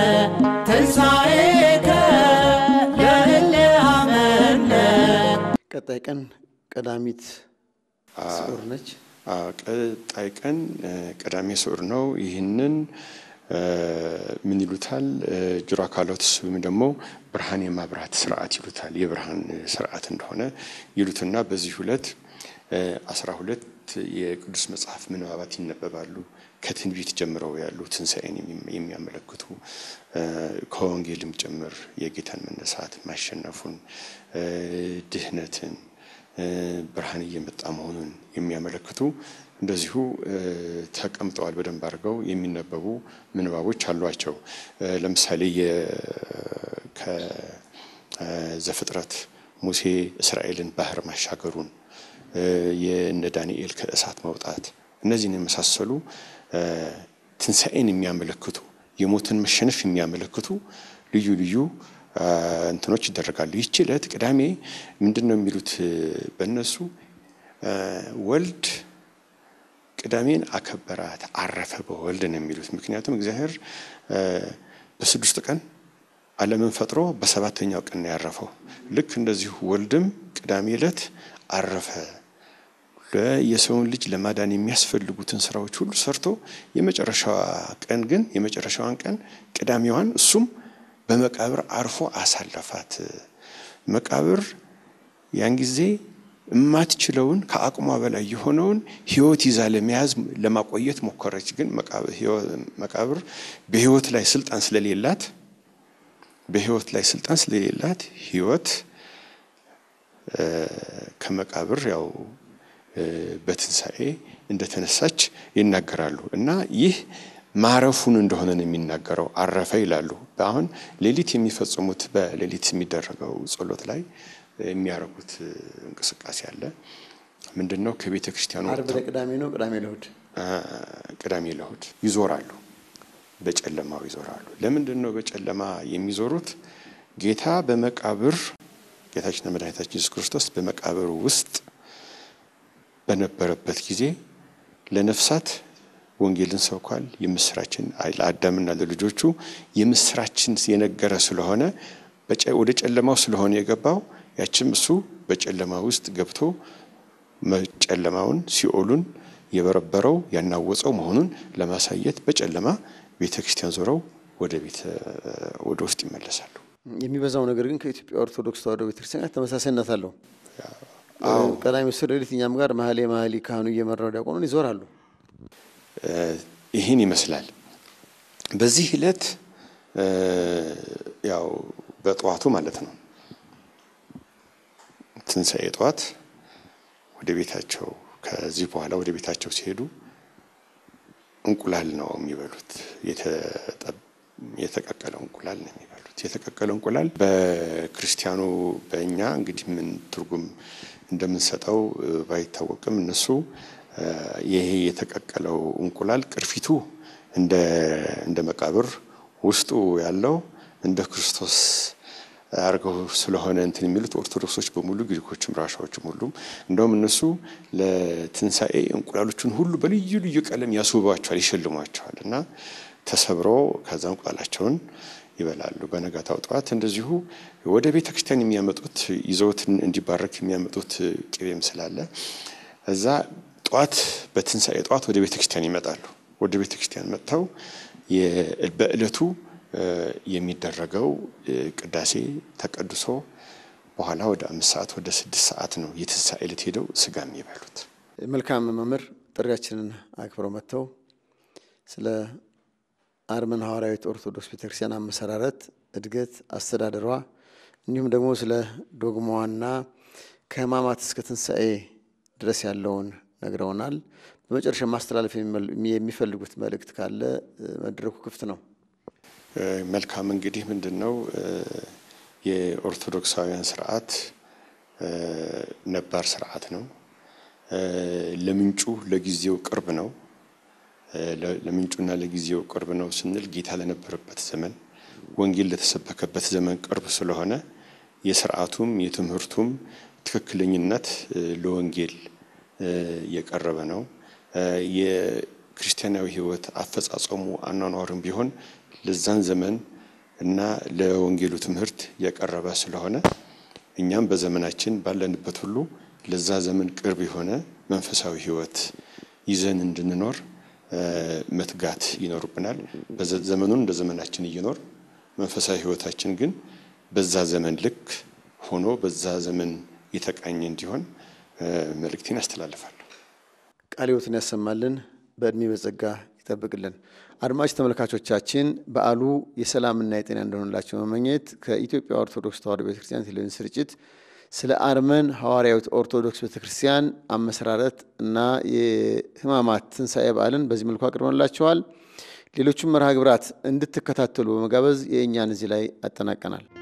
ትንሣኤከ ለእለ አመነ ቀጣይ ቀን ቀዳሚት ስዑር ነች። ቀጣይ ቀን ቀዳሜ ስዑር ነው። ይህንን ምን ይሉታል? ጅሮ አካሎትስ ወይም ደግሞ ብርሃን የማብራት ስርዓት ይሉታል። የብርሃን ስርዓት እንደሆነ ይሉትና በዚህ ሁለት አስራ ሁለት የቅዱስ መጽሐፍ ምንባባት ይነበባሉ። ከትንቢት ጀምረው ያሉ ትንሣኤን የሚያመለክቱ ከወንጌልም ጭምር የጌታን መነሳት ማሸነፉን፣ ድህነትን፣ ብርሃን እየመጣ መሆኑን የሚያመለክቱ እንደዚሁ ተቀምጠዋል። በደንብ አድርገው የሚነበቡ ምንባቦች አሏቸው። ለምሳሌ ከዘፍጥረት ሙሴ እስራኤልን ባህር ማሻገሩን የእነ ዳንኤል ከእሳት መውጣት እነዚህን የመሳሰሉ ትንሣኤን የሚያመለክቱ የሞትን መሸነፍ የሚያመለክቱ ልዩ ልዩ እንትኖች ይደረጋሉ። ይህች ዕለት ቅዳሜ ምንድን ነው የሚሉት በእነሱ ወልድ ቅዳሜን አከበራት አረፈ በወልድ ነው የሚሉት። ምክንያቱም እግዚአብሔር በስድስቱ ቀን ዓለምን ፈጥሮ በሰባተኛው ቀን ነው ያረፈው። ልክ እንደዚሁ ወልድም ቅዳሜ ዕለት አረፈ። የሰውን ልጅ ለማዳን የሚያስፈልጉትን ስራዎች ሁሉ ሰርቶ የመጨረሻዋ ቀን ግን የመጨረሻዋን ቀን ቅዳሜዋን እሱም በመቃብር አርፎ አሳለፋት። መቃብር ያን ጊዜ የማትችለውን ከአቅሟ በላይ የሆነውን ሕይወት ይዛ ለመያዝ ለማቆየት ሞከረች። ግን መቃብር በሕይወት ላይ ስልጣን ስለሌላት በሕይወት ላይ ስልጣን ስለሌላት ሕይወት ከመቃብር ያው በትንሣኤ እንደተነሳች ይናገራሉ እና ይህ ማረፉን እንደሆነ ነው የሚናገረው። አረፈ ይላሉ። አሁን ሌሊት የሚፈጽሙት በሌሊት የሚደረገው ጸሎት ላይ የሚያደርጉት እንቅስቃሴ አለ። ምንድን ነው? ከቤተ ክርስቲያኑ ዓርብ ለቅዳሜ ነው፣ ቅዳሜ ለእሑድ ቅዳሜ ለእሑድ ይዞራሉ፣ በጨለማው ይዞራሉ። ለምንድን ነው በጨለማ የሚዞሩት? ጌታ በመቃብር ጌታችንና መድኃኒታችን ኢየሱስ ክርስቶስ በመቃብር ውስጥ በነበረበት ጊዜ ለነፍሳት ወንጌልን ሰብኳል። የምስራችን ለአዳምና ለልጆቹ የምስራችን የነገረ ስለሆነ ወደ ጨለማው ስለሆነ የገባው ያችም እሱ በጨለማ ውስጥ ገብቶ ጨለማውን ሲኦሉን የበረበረው ያናወጸው መሆኑን ለማሳየት በጨለማ ቤተ ክርስቲያን ዞረው ወደ ቤተ ወደ ውስጥ ይመለሳሉ። የሚበዛው ነገር ግን ከኢትዮጵያ ኦርቶዶክስ ተዋሕዶ ቤተክርስቲያን ጋር ተመሳሳይነት አለው። ቀዳሜ ስዑር ሌሊት እኛም ጋር መሀሌ መሀሊ ካህኑ እየመራው ዲያቆኑን ይዞራሉ። ይህን ይመስላል። በዚህ ዕለት ያው በጠዋቱ ማለት ነው ትንሣኤ ጠዋት ወደ ቤታቸው ከዚህ በኋላ ወደ ቤታቸው ሲሄዱ እንቁላል ነው የሚበሉት። የተቀቀለ እንቁላል ነው የሚበሉት። የተቀቀለ እንቁላል በክርስቲያኑ በእኛ እንግዲህ ምን ትርጉም እንደምንሰጠው ባይታወቅም እነሱ ይሄ የተቀቀለው እንቁላል ቅርፊቱ እንደ እንደ መቃብር ውስጡ ያለው እንደ ክርስቶስ አድርገው ስለሆነ እንትን የሚሉት ኦርቶዶክሶች በሙሉ ግሪኮችም ራሻዎችም ሁሉም እንደውም እነሱ ለትንሣኤ እንቁላሎቹን ሁሉ በልዩ ልዩ ቀለም ያስውባቸዋል፣ ይሸልሟቸዋል እና ተሰብረው ከዛ እንቁላላቸውን ይበላሉ። በነጋታው ጠዋት እንደዚሁ ወደ ቤተ ክርስቲያን የሚያመጡት ይዘውት እንዲባረክ የሚያመጡት ቅቤም ስላለ እዛ ጠዋት በትንሣኤ ጠዋት ወደ ቤተ ክርስቲያን ይመጣሉ። ወደ ቤተ ክርስቲያን መጥተው በዕለቱ የሚደረገው ቅዳሴ ተቀድሶ በኋላ ወደ አምስት ሰዓት ወደ ስድስት ሰዓት ነው የትንሣኤ ዕለት ሄደው ስጋ የሚበሉት። መልካም መምህር ጥሪያችንን አክብረው መጥተው ስለ አርመን ሐዋርያዊት ኦርቶዶክስ ቤተክርስቲያን አመሰራረት፣ እድገት፣ አስተዳደሯ እንዲሁም ደግሞ ስለ ዶግማዋና ከሕማማት እስከ ትንሣኤ ድረስ ያለውን ነግረውናል። በመጨረሻ ማስተላለፍ የሚፈልጉት መልእክት ካለ መድረኩ ክፍት ነው። መልካም እንግዲህ ምንድን ነው የኦርቶዶክሳውያን ስርዓት ነባር ስርዓት ነው። ለምንጩ ለጊዜው ቅርብ ነው። ለምንጩና ለጊዜው ቅርብ ነው ስንል ጌታ ለነበረበት ዘመን ወንጌል ለተሰበከበት ዘመን ቅርብ ስለሆነ የስርዓቱም የትምህርቱም ትክክለኝነት ለወንጌል የቀረበ ነው። የክርስቲያናዊ ሕይወት አፈጻጸሙ አኗኗርም ቢሆን ለዛን ዘመን እና ለወንጌሉ ትምህርት የቀረበ ስለሆነ እኛም በዘመናችን ባለንበት ሁሉ ለዛ ዘመን ቅርብ የሆነ መንፈሳዊ ሕይወት ይዘን እንድንኖር መትጋት ይኖርብናል። ዘመኑን እንደ ዘመናችን እየኖር መንፈሳዊ ሕይወታችን ግን በዛ ዘመን ልክ ሆኖ በዛ ዘመን የተቃኘ እንዲሆን መልእክቴን አስተላልፋለሁ። ቃለ ሕይወትን ያሰማልን፣ በዕድሜ በጸጋ ይጠብቅልን። አድማጭ ተመልካቾቻችን በዓሉ የሰላምና የጤና እንደሆንላቸው መመኘት ከኢትዮጵያ ኦርቶዶክስ ተዋሕዶ ቤተክርስቲያን ቴሌቪዥን ስርጭት ስለ አርመን ሐዋርያዊት ኦርቶዶክስ ቤተክርስቲያን አመሰራረት እና የሕማማት ትንሣኤ በዓልን በዚህ መልኩ አቅርበንላቸዋል። ሌሎቹም መርሃ ግብራት እንድትከታተሉ በመጋበዝ የእኛን እዚህ ላይ አጠናቀናል።